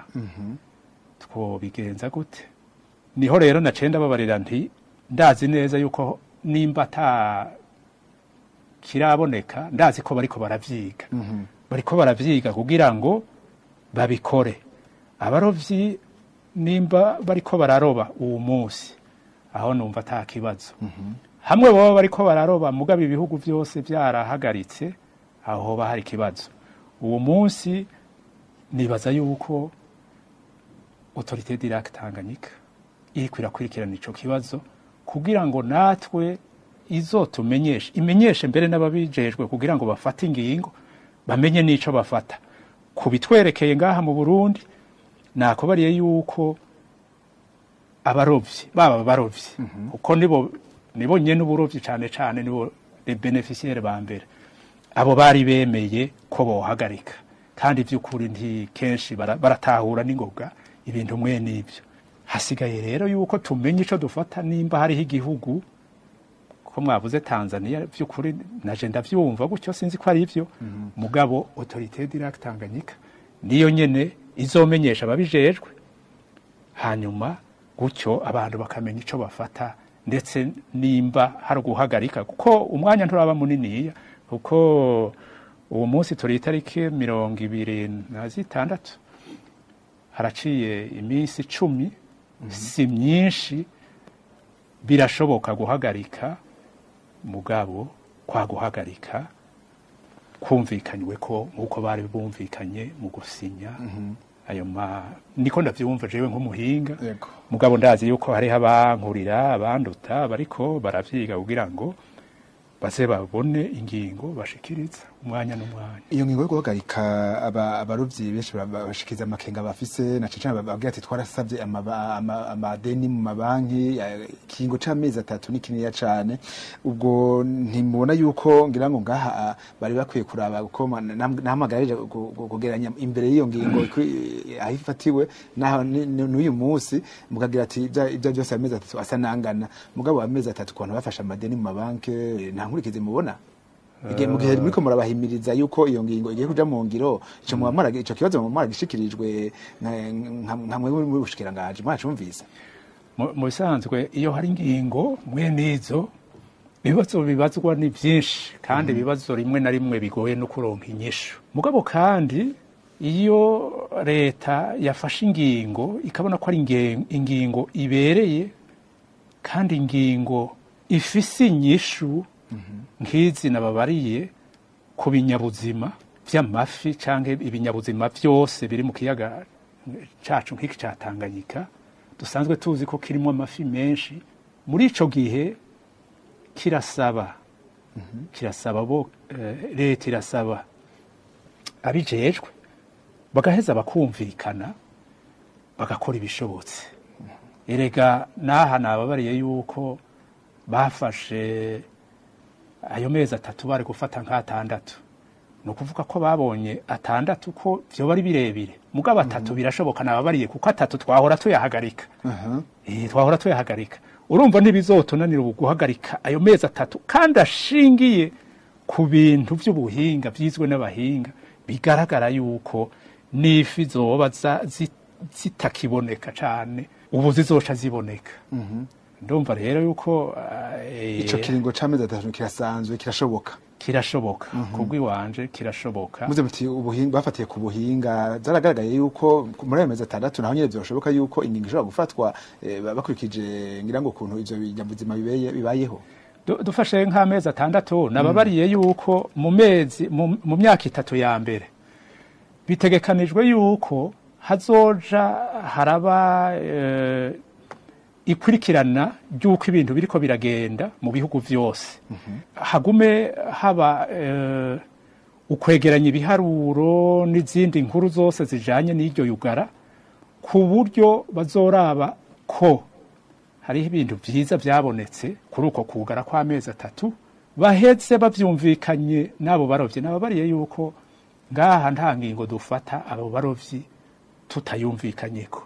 twobigenza gute niho rero naciye ndababarira nti ndazi neza yuko nimba ata kiraboneka ndazi ko bariko baravyiga bariko baravyiga kugira ngo babikore abarovyi nimba bariko bararoba uwo munsi aho numva ata kibazo hamwe baba bariko bararoba mugabo ibihugu byose byarahagaritse aho hoba hari ikibazo uwo munsi nibaza yuko autorité d'Irak Tanganyika iriko irakurikirana ico kibazo kugira ngo natwe izotumenyeshe imenyeshe mbere n'ababijejwe kugira ngo bafate ingingo bamenye n'ico bafata ku bitwerekeye ngaha mu Burundi nakubariye yuko abarovyi baba abarovyi kuko nibo nibo nyene uburovyi cane cane nibo les bénéficiaires ba mbere abo bari bemeye ko bohagarika kandi by'ukuri nti kenshi bara- baratahura n'ingoga ibintu mwe n'ibyo hasigaye rero yuko tumenye ico dufata nimba hariho igihugu ko mwavuze Tanzania by'ukuri naje ndavyumva gutyo sinzi ko ari ivyo mugabo autorité d'Irak Tanganyika niyo nyene izomenyesha ababijejwe hanyuma gutyo abantu bakamenya ico bafata ndetse nimba hari guhagarika kuko umwanya nturaba muniniya kuko uwo munsi turi itariki mirongo ibiri na zitandatu haraciye iminsi icumi si myinshi birashoboka guhagarika mugabo kwa guhagarika kumvikanywe ko nk'uko bari bumvikanye mu gusinya ayo ma niko ndavyumva jewe nk'umuhinga Yego. mugabo ndazi yuko hariho abankurira abanduta bariko baravyiga kugira ngo baze babone ingingo bashikiriza umwanya n'umwanya iyo ngingo yo guhagarika aba- abarovyi benshi ba- bashikiza amakenga bafise na cece bababwira ati twarasavye amaba- ama- amadeni mu mabanki ya- ikiringo c'amezi atatu ni kininiya cane ubwo ntimubona yuko ngira ngo ngaha ah, bari bakwiye kuraba uko ma- nam- nahamagarije gu- gu- kugeranya imbere y'iyo ngingo ikwi- aho ifatiwe naho ni- ni- n'uyu munsi mukagira ati ibya ibya byose amezi atatu asa nangana mugabo amezi atatu ku bantu bafashe amadeni mu mabanki nta nkurikizi mubona igihe mu gihe muriko murabahimiriza yuko iyo ngingo igiye kuja mu ngiro ico muba mwara- ico kibazo muba mwaragishikirijwe nka- nka- nka mwe muri bushikirangaje mwacumvise mu mu bisanzwe iyo hari ingingo mwene izo ibibazo bibazwa ni byinshi kandi ibibazo rimwe na rimwe bigoye no kuronka inyishu mugabo kandi iyo leta yafashe ingingo ikabona ko ari inge- ingingo ibereye kandi ingingo ifise inyishu nk'izi nababariye ku binyabuzima by'amafi cyangwa ibinyabuzima byose biri mu kiyaga cacu nk'iki ca Tanganyika dusanzwe tuzi ko kirimo amafi menshi muri ico gihe kirasaba kirasaba bo eh, leta irasaba abijejwe bagaheza bakumvikana bagakora ibishobotse erega n'aha nababariye yuko bafashe ayo mezi atatu bari gufata nk'atandatu ni ukuvuga ko babonye atandatu ko vyoba ari birebire mugabo atatu birashoboka nababariye kuko atatu twahora tuyahagarika Eh, twahora tuyahagarika urumva ntibizotunanira ubu guhagarika ayo mezi atatu kandi ashingiye ku bintu by'ubuhinga byizwe n'abahinga bigaragara yuko n'ifi zoba za- zi- zitakiboneka cane ubu zizoca ziboneka ndumva rero yuko eh, ico kiringo c'amezi atatu kirasanzwe kirashoboka kirashoboka kubw'iwanje kirashoboka muze muti ubuhinga bafatiye ku buhinga zaragaragaye yuko muri ayo mezi atandatu naho nyene vyoshoboka yuko ingingo ishobora gufatwa eh, bakurikije ngira ngo ukuntu ivyo binyabuzima bibeye- bibayeho Du- dufashe nk'amezi atandatu nababariye yuko mu mezi mu mu myaka itatu ya mbere bitegekanijwe yuko hazoja haraba eh, ikurikirana ry'uko ibintu biriko biragenda mu bihugu vyose hagume haba eh, ukwegeranya ibiharuro n'izindi nkuru zose zijanye n'iryo yugara ku buryo bazoraba ko hariho ibintu byiza byabonetse kuri uko kugara kw'amezi atatu bahetse bavyumvikanye n'abo barovyi nababariye yuko ngaha nta ngingo dufata abo barovyi tutayumvikanyeko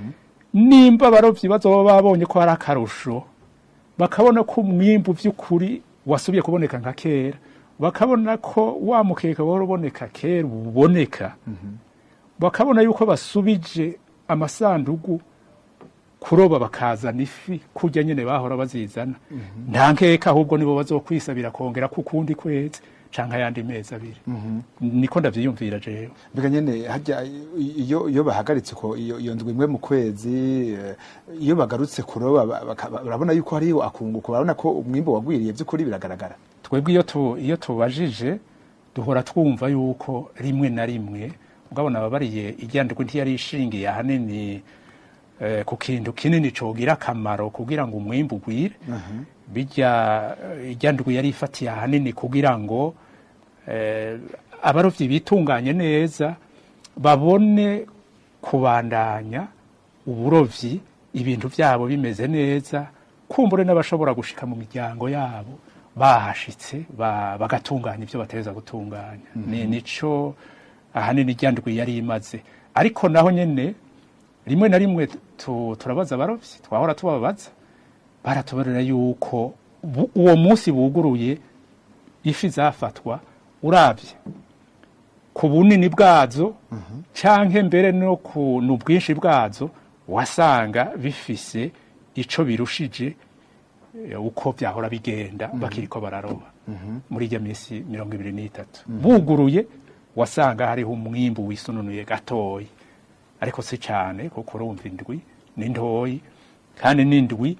nimba abarovyi bazoba babonye ko hari akarusho bakabona ko umwimbu vy'ukuri wasubiye kuboneka nka kera bakabona ko wa mukeka wari uboneka kera uboneka bakabona yuko basubije amasandugu kuroba bakazana ifi kurya nyene bahora bazizana nta nkeka ahubwo nibo bazokwisabira kongera ku kundi kwezi canke ayandi mezi abiri niko ndavyiyumvira jewe mbega nyene harya iyo iyo bahagaritse ko iyo iyo ndwi imwe mu kwezi eh, iyo bagarutse kuroba ba- baka- barabona yuko hariho akunguko barabona ko umwimbo wagwiriye vy'ukuri biragaragara twebwe iyo tu, iyo tubajije duhora twumva yuko rimwe na rimwe ugabona ababariye iryandiko ntiyari ishingiye ahanini eh, ku kintu kinini cogira akamaro kugira ngo umwimbu ugwire bijya iryandiko yari ifatiye ahanini kugira ngo eh, abarovyi bitunganye neza babone kubandanya uburovyi ibintu vyabo bimeze neza kumbure n'abashobora gushika mu miryango yabo bahashitse ba- bagatunganya ibyo bateza gutunganya ni nico ahanini iryandwi yari imaze ariko naho nyene rimwe na rimwe tu- turabaza abarovyi twahora tubabaza baratubarira yuko bu- uwo munsi buguruye ifi zafatwa uravye ku bunini bwazo canke mbere no ku n'ubwinshi bwazo wasanga bifise ico birushije eh, uko vyahora bigenda bakiriko bararoba muri irya minsi mirongo ibiri n'itatu buguruye wasanga hariho umwimbu wisununuye gatoyi ariko si cane kuko urumva indwi ni ntoyi kandi n'indwi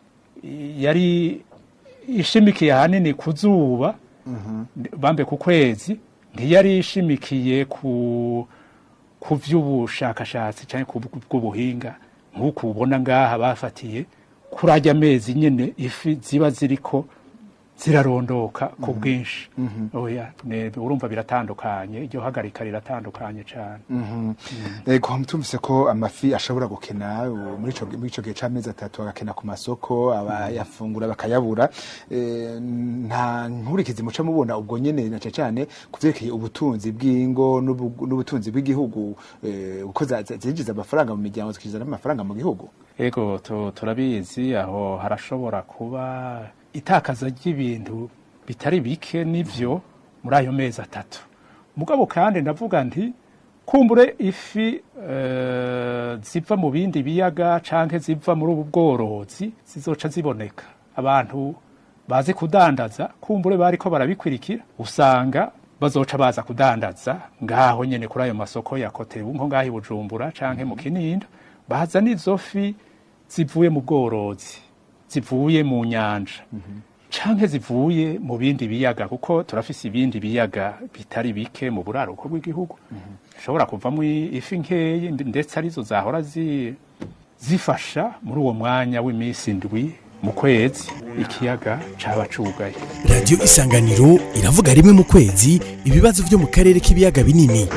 i- yari ishimikiye ahanini ku zuba bambe ku kwezi ntiyari ishimikiye ku ku vy'ubushakashatsi canke ku bw'ubuhinga nk'uko ubona ngaha bafatiye kuri ajya amezi nyene ifi ziba ziriko zirarondoka ku bwinshi oya ne- urumva biratandukanye iryo hagarika riratandukanye cyane Ego tumvise ko amafi ashobora gukena uh, muri ico muri ico gihe c'amezi atatu agakena ku masoko abayafungura bakayabura Eh, nta nkurikizi muca mubona ubwo nyene na cane cane kuvyerekeye ubutunzi bw'ingo n'ubu- n'ubutunzi bw'igihugu eh, uko za- za- zinjiza amafaranga mu miryango zikinjiza n'amafaranga mu gihugu ego tu- turabizi aho harashobora kuba itakaza ry'ibintu bitari bike n'ivyo muri ayo mezi atatu mugabo kandi ndavuga nti kumbure ifi eh, ziva mu bindi biyaga canke ziva muri ubu bworozi zizoca ziboneka abantu bazi kudandaza kumbure bariko barabikwirikira usanga bazoca baza kudandaza ngaho nyene kuri ayo masoko ya kotebu nko ngaho i bujumbura canke mu kinindo baza n'izo fi zivuye mu bworozi zivuye mu nyanja canke zivuye mu bindi biyaga kuko turafise ibindi biyaga bitari bike mu buraruko bw'igihugu zishobora kuvamo i- ifi nkeyi ndi- ndetse arizo zahora zi, zifasha muri uwo mwanya w'iminsi ndwi mu kwezi ikiyaga caba cugaye radiyo isanganiro iravuga rimwe mu kwezi ibibazo byo mu karere k'ibiyaga binini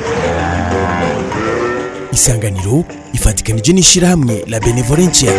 isanganiro ifatikanije n'ishyirahamwe la benevolencia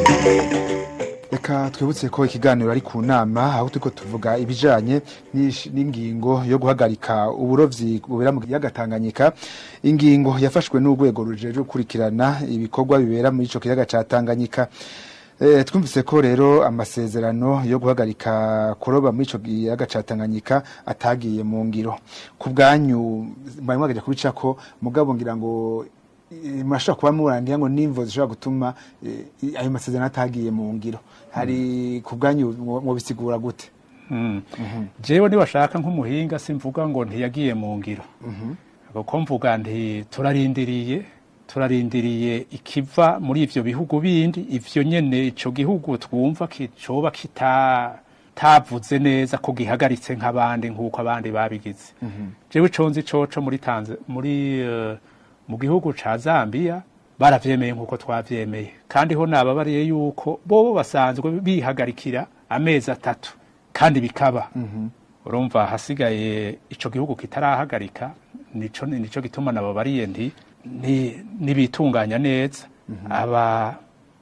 Reka twibutse ko ikiganiro ari ku nama aho turiko tuvuga ibijanye n'ish- n'ingingo yo guhagarika uburovyi bubera mu kiyaga Tanganyika ingingo yafashwe n'urwego rujejwe gukurikirana ibikorwa bibera muri ico kiyaga ca Tanganyika Eh, twumvise ko rero amasezerano yo guhagarika kuroba muri ico kiyaga ca Tanganyika atagiye mu ngiro ku bwanyu mwari mwagaje kubicako mugabo ngira ngo eh, murashobora kuba murangira ngo n'imvo zishobora gutuma eh, ayo masezerano atagiye mu ngiro hari ku bwanyu mwo- mwobisigura gute Mm. jewe niwashaka nk'umuhinga simvuga ngo ntiyagiye mu ngiro kuko mvuga nti turarindiriye turarindiriye ikiva muri ivyo bihugu bindi ivyo nyene ico gihugu twumva kicoba kita tavuze neza ko gihagaritse nk'abandi nk'uko abandi babigize jewe ico nzi coco muri Tanz muri eh, mu gihugu ca Zambia baravyemeye nk'uko twavyemeye kandi ho nababariye yuko bobo basanzwe bihagarikira amezi atatu kandi bikaba urumva hasigaye ico gihugu kitarahagarika nico nico gituma nababariye nti ni nibitunganya neza aba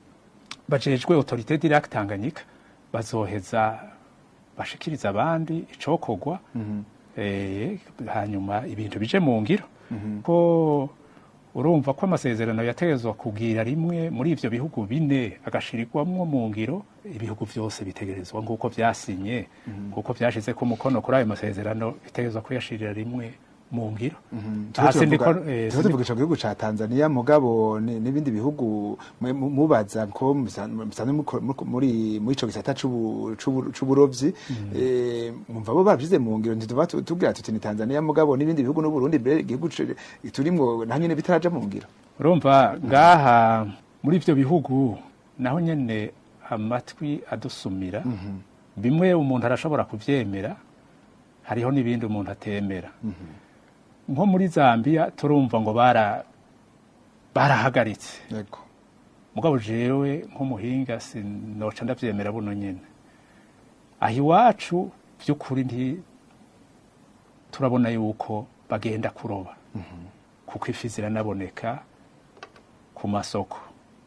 bajejwe autorité direct Tanganyika bazoheza bashikiriza abandi icokogwa eh, hanyuma ibintu bije mu ngiro ko urumva ko amasezerano yategezwa kugira rimwe muri ivyo bihugu bine agashirirwamwo mu ngiro ibihugu vyose bitegerezwa nk'uko vyasinye nk'uko vyashize ko umukono kuri ayo masezerano bitegerezwa kuyashirira rimwe mu ngiro Hasi ndiko- eh, tuba tuvuga ico gihugu ca Tanzania mugabo ni- n'ibindi bihugu mwe- mu- mubaza ko musa- musanzwe muko- muko- muri muri ico gisata c'ubu- c'ubu- c'uburovyi eh, mwumva bo bavyize mu ngiro ntituba tu- tubwira tuti ni Tanzania mugabo n'ibindi bihugu n'Uburundi mbere igihugu c- turimwo nta nyene bitaraja mu ngiro urumva ngaha muri ivyo bihugu naho nyene amatwi adusumira bimwe umuntu arashobora kuvyemera hariho n'ibindi umuntu atemera nko muri zambia turumva ngo bara barahagaritse yego mugabo jewe nk'umuhinga sinoca ndavyemera buno nyene aho iwacu vy'ukuri nti turabona yuko bagenda kuroba kuko ifi ziranaboneka ku masoko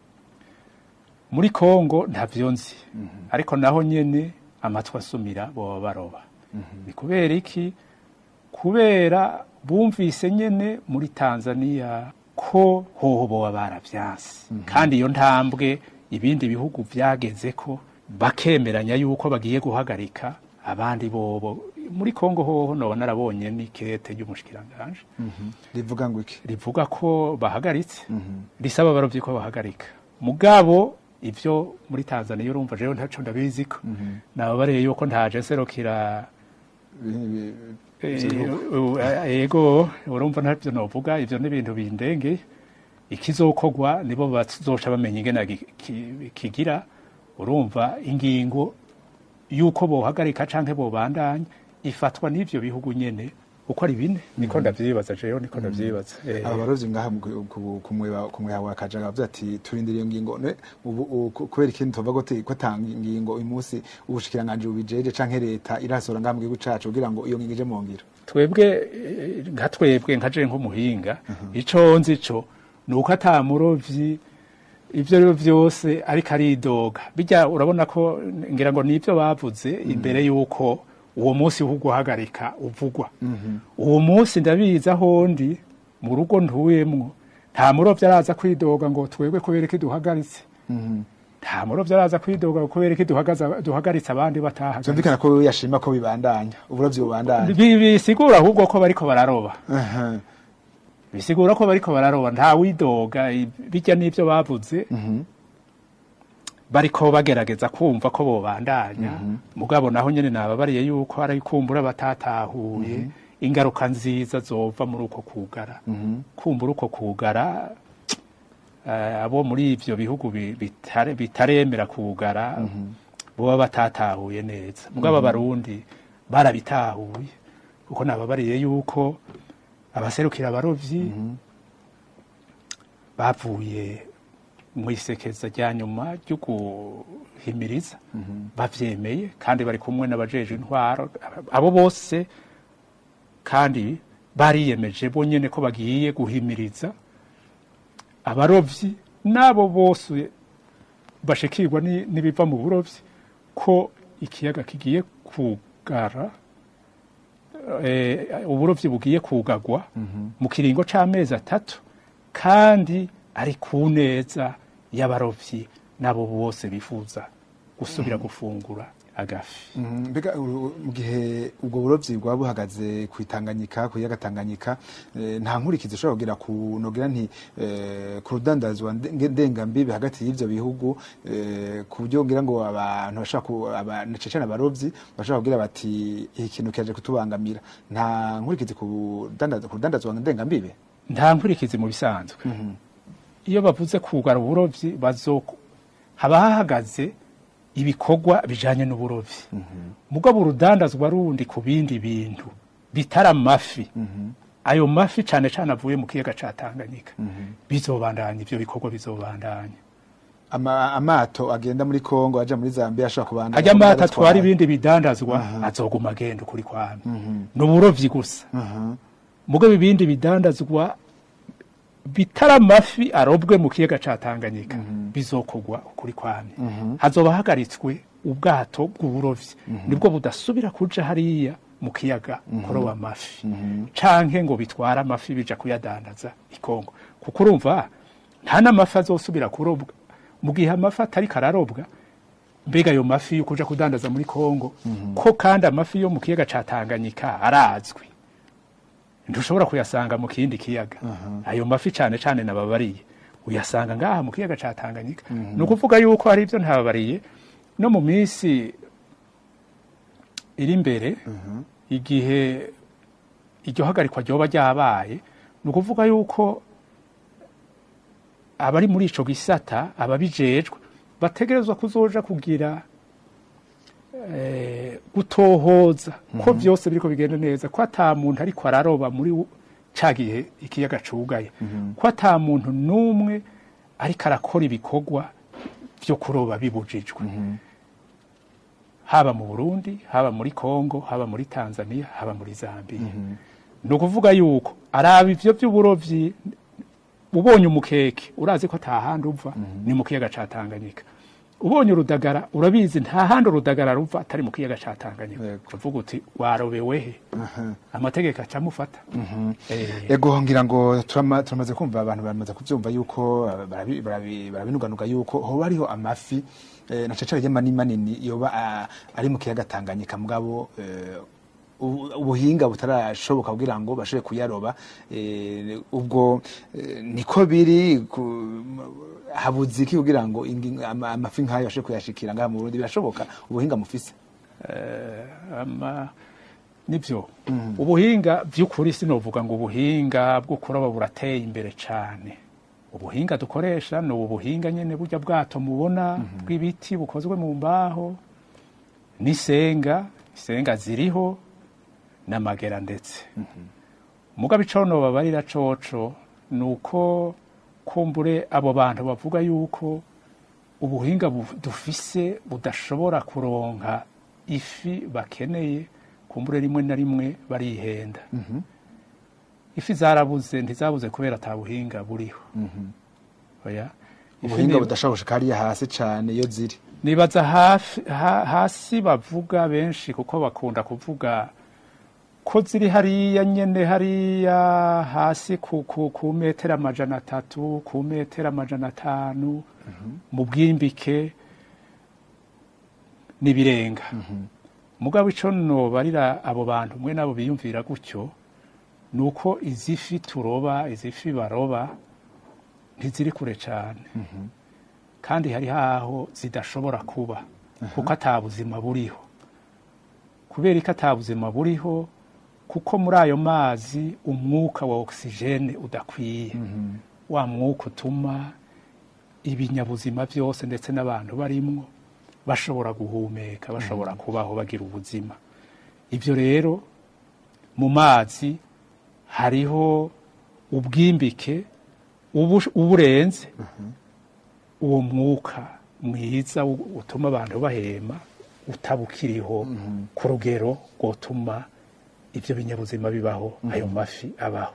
muri kongo ntavyo nzi ariko naho nyene amatwi asumira boba baroba ni kubera iki kubera bumvise nyene muri tanzania ko hoho boba baravyanse kandi iyo ntambwe ibindi bihugu vyageze ko bakemeranya yuko bagiye guhagarika abandi bobo muri kongo hoho noba narabonye n'ikete ry'umushikiranganje rivuga ngo iki rivuga ko bahagaritse risaba abarovyi ko bahagarika mugabo ivyo muri tanzania urumva jewe ntaco ndabiziko nababareye yuko ntaje nserukira Bi- bi- Eh, bihugu. uh, ego urumva ntavyo novuga ivyo n'ibintu bindenge ikizokogwa nibo bazoca bamenya ingene gi- ki- kigira urumva ingingo yuko bohagarika canke bobandanya ifatwa n'ivyo bihugu nyene uko ari bine niko ndavyibaza jewe niko ndavyibaza Eh, aba barovyi ngaha mu- ku- ku mwe- ku mweha wa kajaga bavuze ati turindira iyo ngingo ne ubu u- ku- kubera ikindi tuvuga ko te- ko tanga ingingo uyu munsi ubushikiranganji bubijeje canke leta irasora ngaha mu gihugu cacu kugira ngo iyo ngingo ije mu ngiro twebwe eh, nka twebwe nka je nk'umuhinga ico nzi co ni uko ata murovyi ivyo rero vyose ariko aridoga bijya urabona ko ngira ngo nivyo bavuze imbere yuko uwo munsi wo guhagarika uvugwa uwo munsi ndabizi aho ndi mu rugo ntuyemwo nta murovyi araza kwidoga ngo twebwe kubera iki duhagaritse nta murovyi araza kwidoga kubera iki duhagaza- duhagaritse abandi batahagaritse vyumvikana ko yashima ko bibandanya uburovyi bubandanya Bi- bisigura ahubwo ko bariko bararoba Aha. bisigura ko bariko bararoba nta widoga i- bijya n'ivyo bavuze bariko bagerageza kumva ko bobandanya mugabo naho nyene nababariye yuko ari kumbura batatahuye ingaruka nziza zova muri uko kugara kumbura uko kugara eh, abo muri ivyo bihugu bi- bitare- bitaremera kugara boba batatahuye neza mugabo abarundi barabitahuye kuko nababariye yuko abaserukira abarovyi bavuye mu isekeza rya nyuma ryo guhimiriza bavyemeye kandi bari kumwe n'abajeje intwaro abo bose kandi bariyemeje bonyene ko bagiye guhimiriza abarovyi n'abo bose bashikirwa ni- n'ibiva mu burovyi ko ikiyaga kigiye kugara eh, uburovyi bugiye kugagwa mu kiringo c'amezi atatu kandi ari ku neza y'abarovyi n'abo bose bifuza gusubira gufungura agafi Mhm, mbega uru- mu gihe ubwo burovyi bwaba buhagaze ku Tanganyika ku yaga Tanganyika eh, nta nkurikizi ushobora kugira ku nogira nti eh, ku rudandazwa nde- ndengambibi hagati y'ivyo bihugu eh, ku buryo ngira ngo abantu bashaka ku abantu cecana abarovyi bashaka kugira bati iki kintu kiaje kutubangamira nta nkurikizi ku rudandazwa ku rudandazwa ndengambibi nta nkurikizi mu bisanzwe iyo bavuze kugara uburovyi bazo haba hahagaze ibikorwa bijanye n'uburovyi mugabo urudandazwa rundi ku bindi bintu bitari amafi ayo mafi cane cane avuye mu kiyaga ca Tanganyika bizobandanya ivyo bikorwa bizobandanya Ama, amato agenda muri Kongo aja muri Zambia ashaka kubandanya ajya amata kubatwara. atwara ibindi bidandazwa azoguma agenda ukuri kwami ni uburovyi gusa Aha. mugabo ibindi bidandazwa bitari amafi arobwe mu kiyaga ca Tanganyika bizokogwa ukuri kwami hazoba hagaritswe ubwato bw'uburovyi nibwo budasubira kuja hariya mu kiyaga kuroba amafi canke ngo bitwara amafi bija kuyadandaza i Kongo kuko urumva nta n'amafi azosubira kurobwa mu gihe amafi atari kararobwa mbega ayo mafi yo kuja kudandaza muri Kongo ko kandi amafi yo mu kiyaga ca Tanganyika arazwi ntushobora kuyasanga mu kindi kiyaga ayo mafi cane cane nababariye uyasanga ngaha mu kiyaga ca Tanganyika ni ukuvuga yuko hari ibyo ntababariye no mu minsi iri imbere igihe iryo hagarikwa ryoba ryabaye ni ukuvuga yuko abari muri ico gisata ababijejwe bategerezwa kuzoja kugira eh, gutohoza ko byose biriko bigenda neza ko ata muntu ariko araroba muri wo- ca gihe ikiyaga cugaye ko ata muntu n'umwe ariko arakora ibikorwa vyo kuroba bibujijwe haba mu Burundi haba muri Kongo haba muri Tanzania haba muri Zambia ni ukuvuga yuko araba ivyo vy'uburovyi ubonye umukeke urazi ko ata handi uva ni mu kiyaga ca Tanganyika ubonye urudagara urabizi nta handi urudagara ruva atari mu kiyaga ca Tanganyika Yego. uvuga uti warobewe he amategeko acamufata Eh, Ego ngira ngo turama- turamaze kumva abantu bamaze kuvyumva yuko eh, barabi- barabi- barabinuganuga yuko hoba hariho amafi eh, na cecare manini manini yoba ah, ari mu kiyaga Tanganyika mugabo eh, ubu- ubuhinga butarashoboka kugira ngo bashobore kuyaroba eh, ubwo eh, niko biri ku- habuze iki kugira ngo ingi- ama- amafi nk'ayo bashobore kuyashikira ngaha mu Burundi birashoboka ubuhinga mufise ama nibyo ubuhinga by'ukuri sinovuga ngo ubuhinga bwo kuroba burateye imbere cyane ubuhinga dukoresha ni ubu buhinga nyine burya bwato mubona bw'ibiti bukozwe mu mbaho n'isenga isenga ziriho n'amagera ndetse mugabo ico nobabarira coco ni uko kumbure abo bantu bavuga yuko ubuhinga bu- dufise budashobora kuronka ifi bakeneye kumbure rimwe na rimwe barihenda ifi zarabuze ntizabuze kubera ata buhinga buriho oya Ifi ubuhinga ni- budashobora gushika hariya hasi cane iyo ziri nibaza hafi, ha, hasi bavuga benshi kuko bakunda kuvuga ko ziri hariya nyene hariya hasi ku, ku, ku metero amajana atatu ku metero amajana atanu mu bwimbike n'ibirenga mugabo ico nobarira abo bantu mwe nabo biyumvira gutyo ni uko izi fi turoba izi fi baroba ntiziri kure cane kandi hari haho zidashobora kuba kuko ata buzima buriho kubera ko ata buzima buriho kuko muri ayo mazi umwuka wa ogisijene udakwiye wa mwuka utuma ibinyabuzima byose ndetse n'abantu barimwo bashobora guhumeka bashobora kubaho bagira ubuzima ibyo rero mu mazi hariho ubwimbike ubu- uburenze uwo mwuka mwiza u- utuma abantu bahema utabukiriho ku rugero rwotuma ibyo binyabuzima bibaho ayo mafi abaho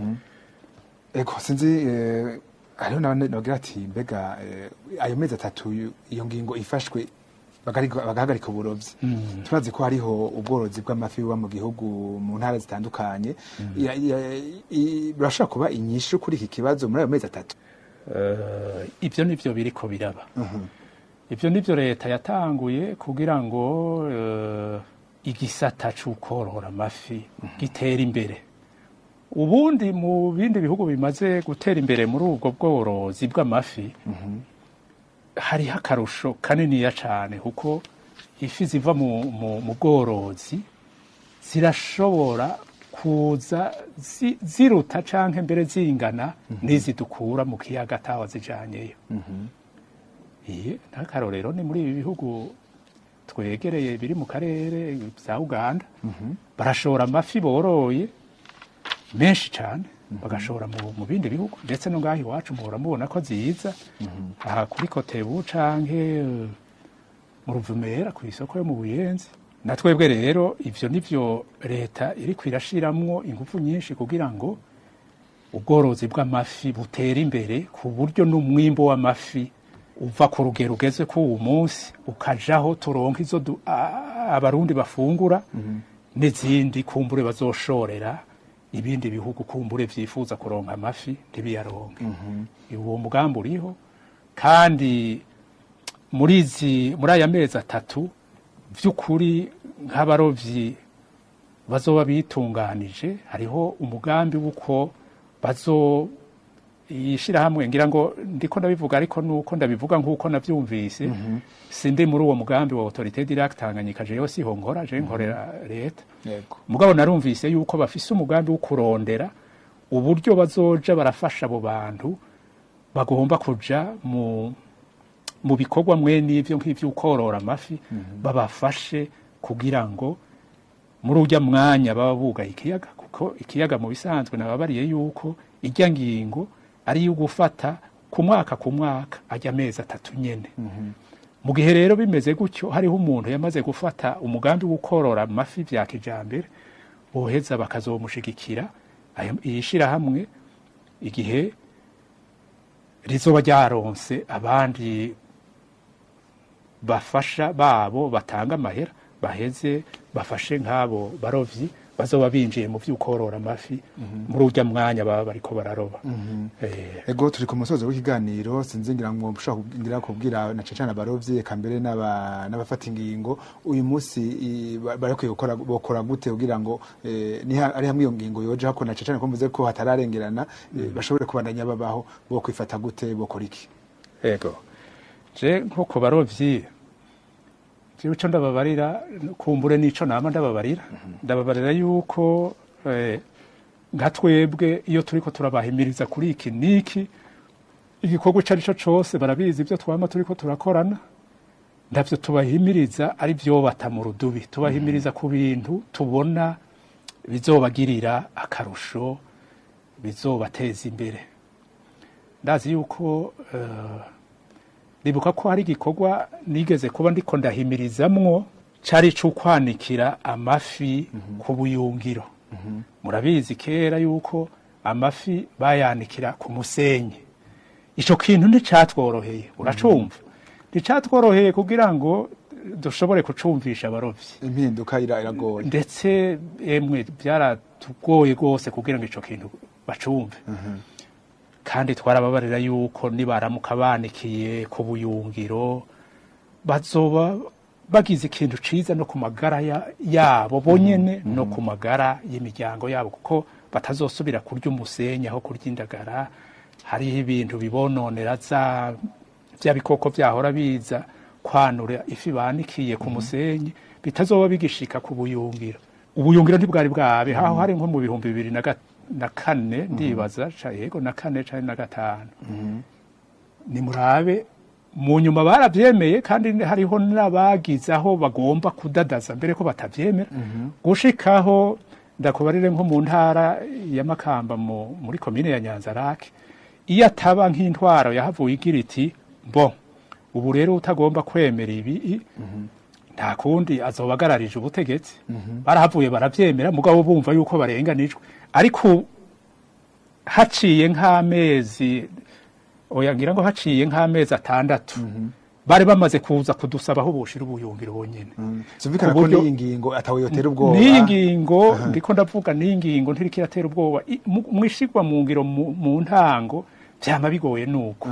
eko sinzi eh, hariho n'abandi bagira ati mbega eh, ayo mezi atatu iyo- iyo ngingo ifashwe bagarika- bagahagarika uburovyi turazi ko hariho ubworozi bw'amafi buba mu gihugu mu ntara zitandukanye Ya- ya- i- birashobora kuba inyishu kuri iki kibazo muri ayo mezi atatu Eh, ibyo nibyo biriko biraba ibyo nibyo leta yatanguye kugira ngo eh, igisata c'ukorora amafi gitere imbere ubundi mu bindi bihugu bimaze gutera imbere muri ubwo bworozi bw'amafi hariho akarusho kaniniya cane kuko ifi ziva mu, mu, mu bworozi zirashobora kuza zi- ziruta canke mbere zingana n'izidukura mu kiyaga atawa zijanyeyo iye n'akarorero ni muri ibi bihugu twegereye biri mu karere vya uganda barashora amafi boroye menshi cane bagashora mu, mu bindi bihugu ndetse no ngaho iwacu muhora mubona ko ziza aha kuri kotebu canke eh, mu ruvumera ku isoko yo mu buyenzi na twebwe rero ivyo nivyo leta iriko irashiramwo ingufu nyinshi kugira ngo ubworozi bw'amafi butera imbere ku buryo n'umwimbo w'amafi uva ku rugero ugeze ku uwu munsi ukajaho turonka izo du- a- abarundi bafungura n'izindi kumbure bazoshorera ibindi bihugu kumbure vyifuza kuronka amafi ntibiyaronke uwo mugambi uriho kandi muri izi muri aya mezi atatu by'ukuri nk'abarovyi bazoba bitunganije hariho umugambi w'uko bazo ishirahamwe ngira ngo ndiko ndabivuga ariko nuko ndabivuga nk'uko navyumvise sindi muri uwo mugambi wa autorité direct Tanganyika jewe siho nkora je nkorera leta yego mugabo narumvise yuko bafise umugambi wo kurondera uburyo bazoja barafasha abo bantu bagomba kuja mu mu bikorwa mwe n'ivyo nk'ivyo ukorora amafi babafashe kugira ngo muri urya mwanya baba bugaye ikiyaga kuko ikiyaga mu bisanzwe nababariye yuko irya ngingo ari iyo gufata ku mwaka ku mwaka ajya amezi atatu nyene mu gihe rero bimeze gutyo hariho umuntu yamaze gufata umugambi wo korora amafi vya kijambere boheza bakazomushigikira ayo- iyi shirahamwe igihe rizoba ryaronse abandi bafasha babo batanga amahera baheze bafashe nk'abo barovyi bazoba binjiye mu vy'ukorora amafi muri urya mwanya baba bariko bararoba Eh, ego turi ku musozo w'ikiganiro sinzi ngira ngo mushobora kugira kubwira na cecana abarovyi eka mbere n'aba- n'abafata ingingo uyu munsi i- ba- barakwiye gukora bokora gute kugira ngo eh, ni ha- ari hamwe iyo ngingo yoje hako na cecana ko mvuze ko hatararengerana eh, bashobore kubandanya babaho bo kwifata gute bokora iki ego je nko ku barovyi jewe ico ndababarira kumbure n'ico nama ndababarira ndababarira yuko eh, nka twebwe iyo turiko turabahimiriza kuri iki niki igikorwa ico arico cose barabizi ivyo twama turiko turakorana ndavyo tubahimiriza ari vyo bata mu rudubi tubahimiriza ku bintu tubona bizobagirira akarusho bizobateza imbere ndazi yuko eh, ribuka ko hari igikorwa nigeze kuba ndiko ndahimirizamwo cari c'ukwanikira amafi ku buyungiro murabizi kera yuko amafi bayanikira ku musenyi ico kintu nticatworoheye uracumva nticatworoheye kugira ngo dushobore kucumvisha abarovyi impinduka ira- iragoye ndetse emwe byaratugoye rwose kugira ngo ico kintu bacumve kandi twarababarira yuko nibaramuka banikiye ku buyungiro bazoba bagize ikintu ciza no ku magara ya- yabo bonyene no ku magara y'imiryango yabo kuko batazosubira kurya umusenyi aho kurya indagara hariho ibintu bibononera za bya bikoko byahora biza kwanura ifi banikiye ku musenyi bitazoba bigishika ku buyungiro ubuyungiro ntibwari bwabe haho hari nko mu bihumbi bibiri na ga- na kane ndibaza ca yego na kane canke na gatanu nimurabe mu nyuma barabyemeye kandi hariho n'abagize aho bagomba kudadaza mbere ko batabyemera gushikaho ndakubarire nko mu ntara ya makamba mu- muri komine ya nyanzarake iyo ataba nk'intwaro yahavuye igira iti bo ubu rero utagomba kwemera ibi nta kundi azoba agararije ubutegetsi barahavuye barabyemera mugabo bumva yuko barenganijwe ariko haciye nk'amezi oya ngira ngo haciye nk'amezi atandatu bari bamaze kuza kudusaba aho boshira ubuyungiro bonyene Zumvikana Ku ko buryo- n'iyi ngingo atawe yotera ubwoba n'iyi ngingo ndiko ndavuga n'iyi ngingo ntiriko iratera ubwoba I- mu- mwishigwa mu ngiro mu mu ntango vyama bigoye nuko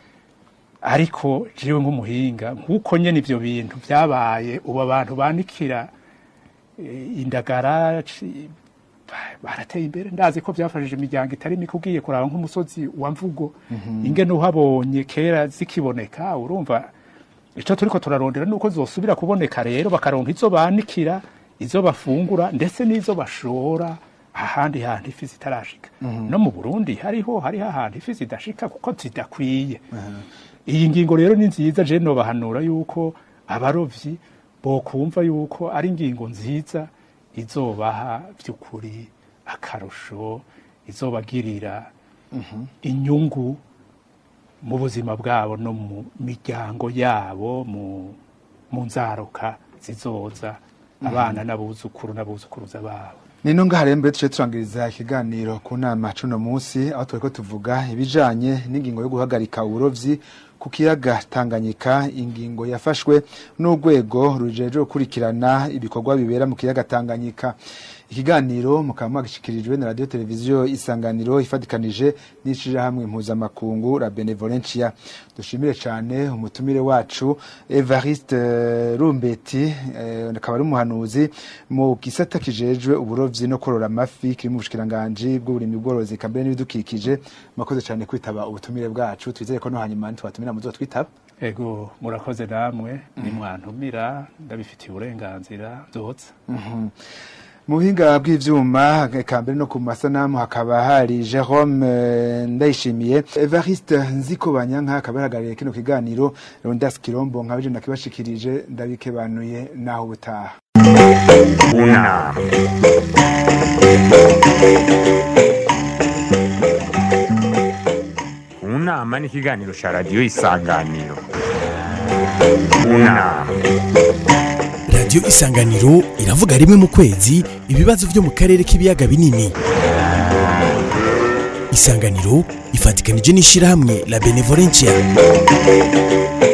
ariko jewe nk'umuhinga nk'uko nyene ivyo bintu vyabaye ubu abantu banikira eh, indagara ci- ba- barateye imbere ndazi ko vyafashije imiryango itari mike ugiye kuraba nk'umusozi wa mvugo ingene uhabonye kera zikiboneka urumva ico turiko turarondera nuko zosubira kuboneka rero bakaronka izo banikira izo bafungura ndetse n'izo bashora ahandi hantu ifi zitarashika no mu burundi hariho hariho ahantu ifi zidashika kuko zidakwiye iyi ngingo rero ni nziza je nobahanura yuko abarovyi bokumva yuko ari ingingo nziza izobaha by'ukuri akarusho izobagirira inyungu mu buzima bwabo no mu miryango yabo mu mu nzaruka zizoza abana n'abuzukuru n'abuzukuruza babo nino ngaha rero mbere tuce turangiriza ikiganiro ku nama cuno munsi aho turiko tuvuga ibijanye n'ingingo yo guhagarika uburovyi ku kiyaga Tanganyika ingingo yafashwe n'urwego rujejwe gukurikirana ibikorwa bibera mu kiyaga Tanganyika ikiganiro mukaba mwagishikirijwe na radio televiziyo isanganiro ifatikanije n'ishirahamwe mpuzamakungu la benevolencia dushimire cane umutumire wacu Evariste eh, Rumbeti eh, akaba ari umuhanuzi mu gisata kijejwe uburovyi no korora amafi kiri mu bushikiranganji bw'uburimyi bworozi kambere n'ibidukikije mwakoze cane kwitaba ubutumire bwacu twizere ko no hanyuma ntitwatumira muzotwitaba ego murakoze namwe nimwantumira ndabifitiye uburenganzira byotsa mu buhinga bw'ivyuma kambere no ku masanamu hakaba hari Jerome eh, Ndayishimiye Evariste Nzikobanyanka akaba yahagarariye kino kiganiro Rondas Kirombo nkabeje nakibashikirije ndabikebanuye naho ubutaha Una. Unama ni ikiganiro cya radiyo isanganiro mu nama radiyo isanganiro iravuga rimwe mu kwezi ibibazo byo mu karere k'ibiyaga binini isanganiro ifatikanije n'ishyirahamwe la benevolencia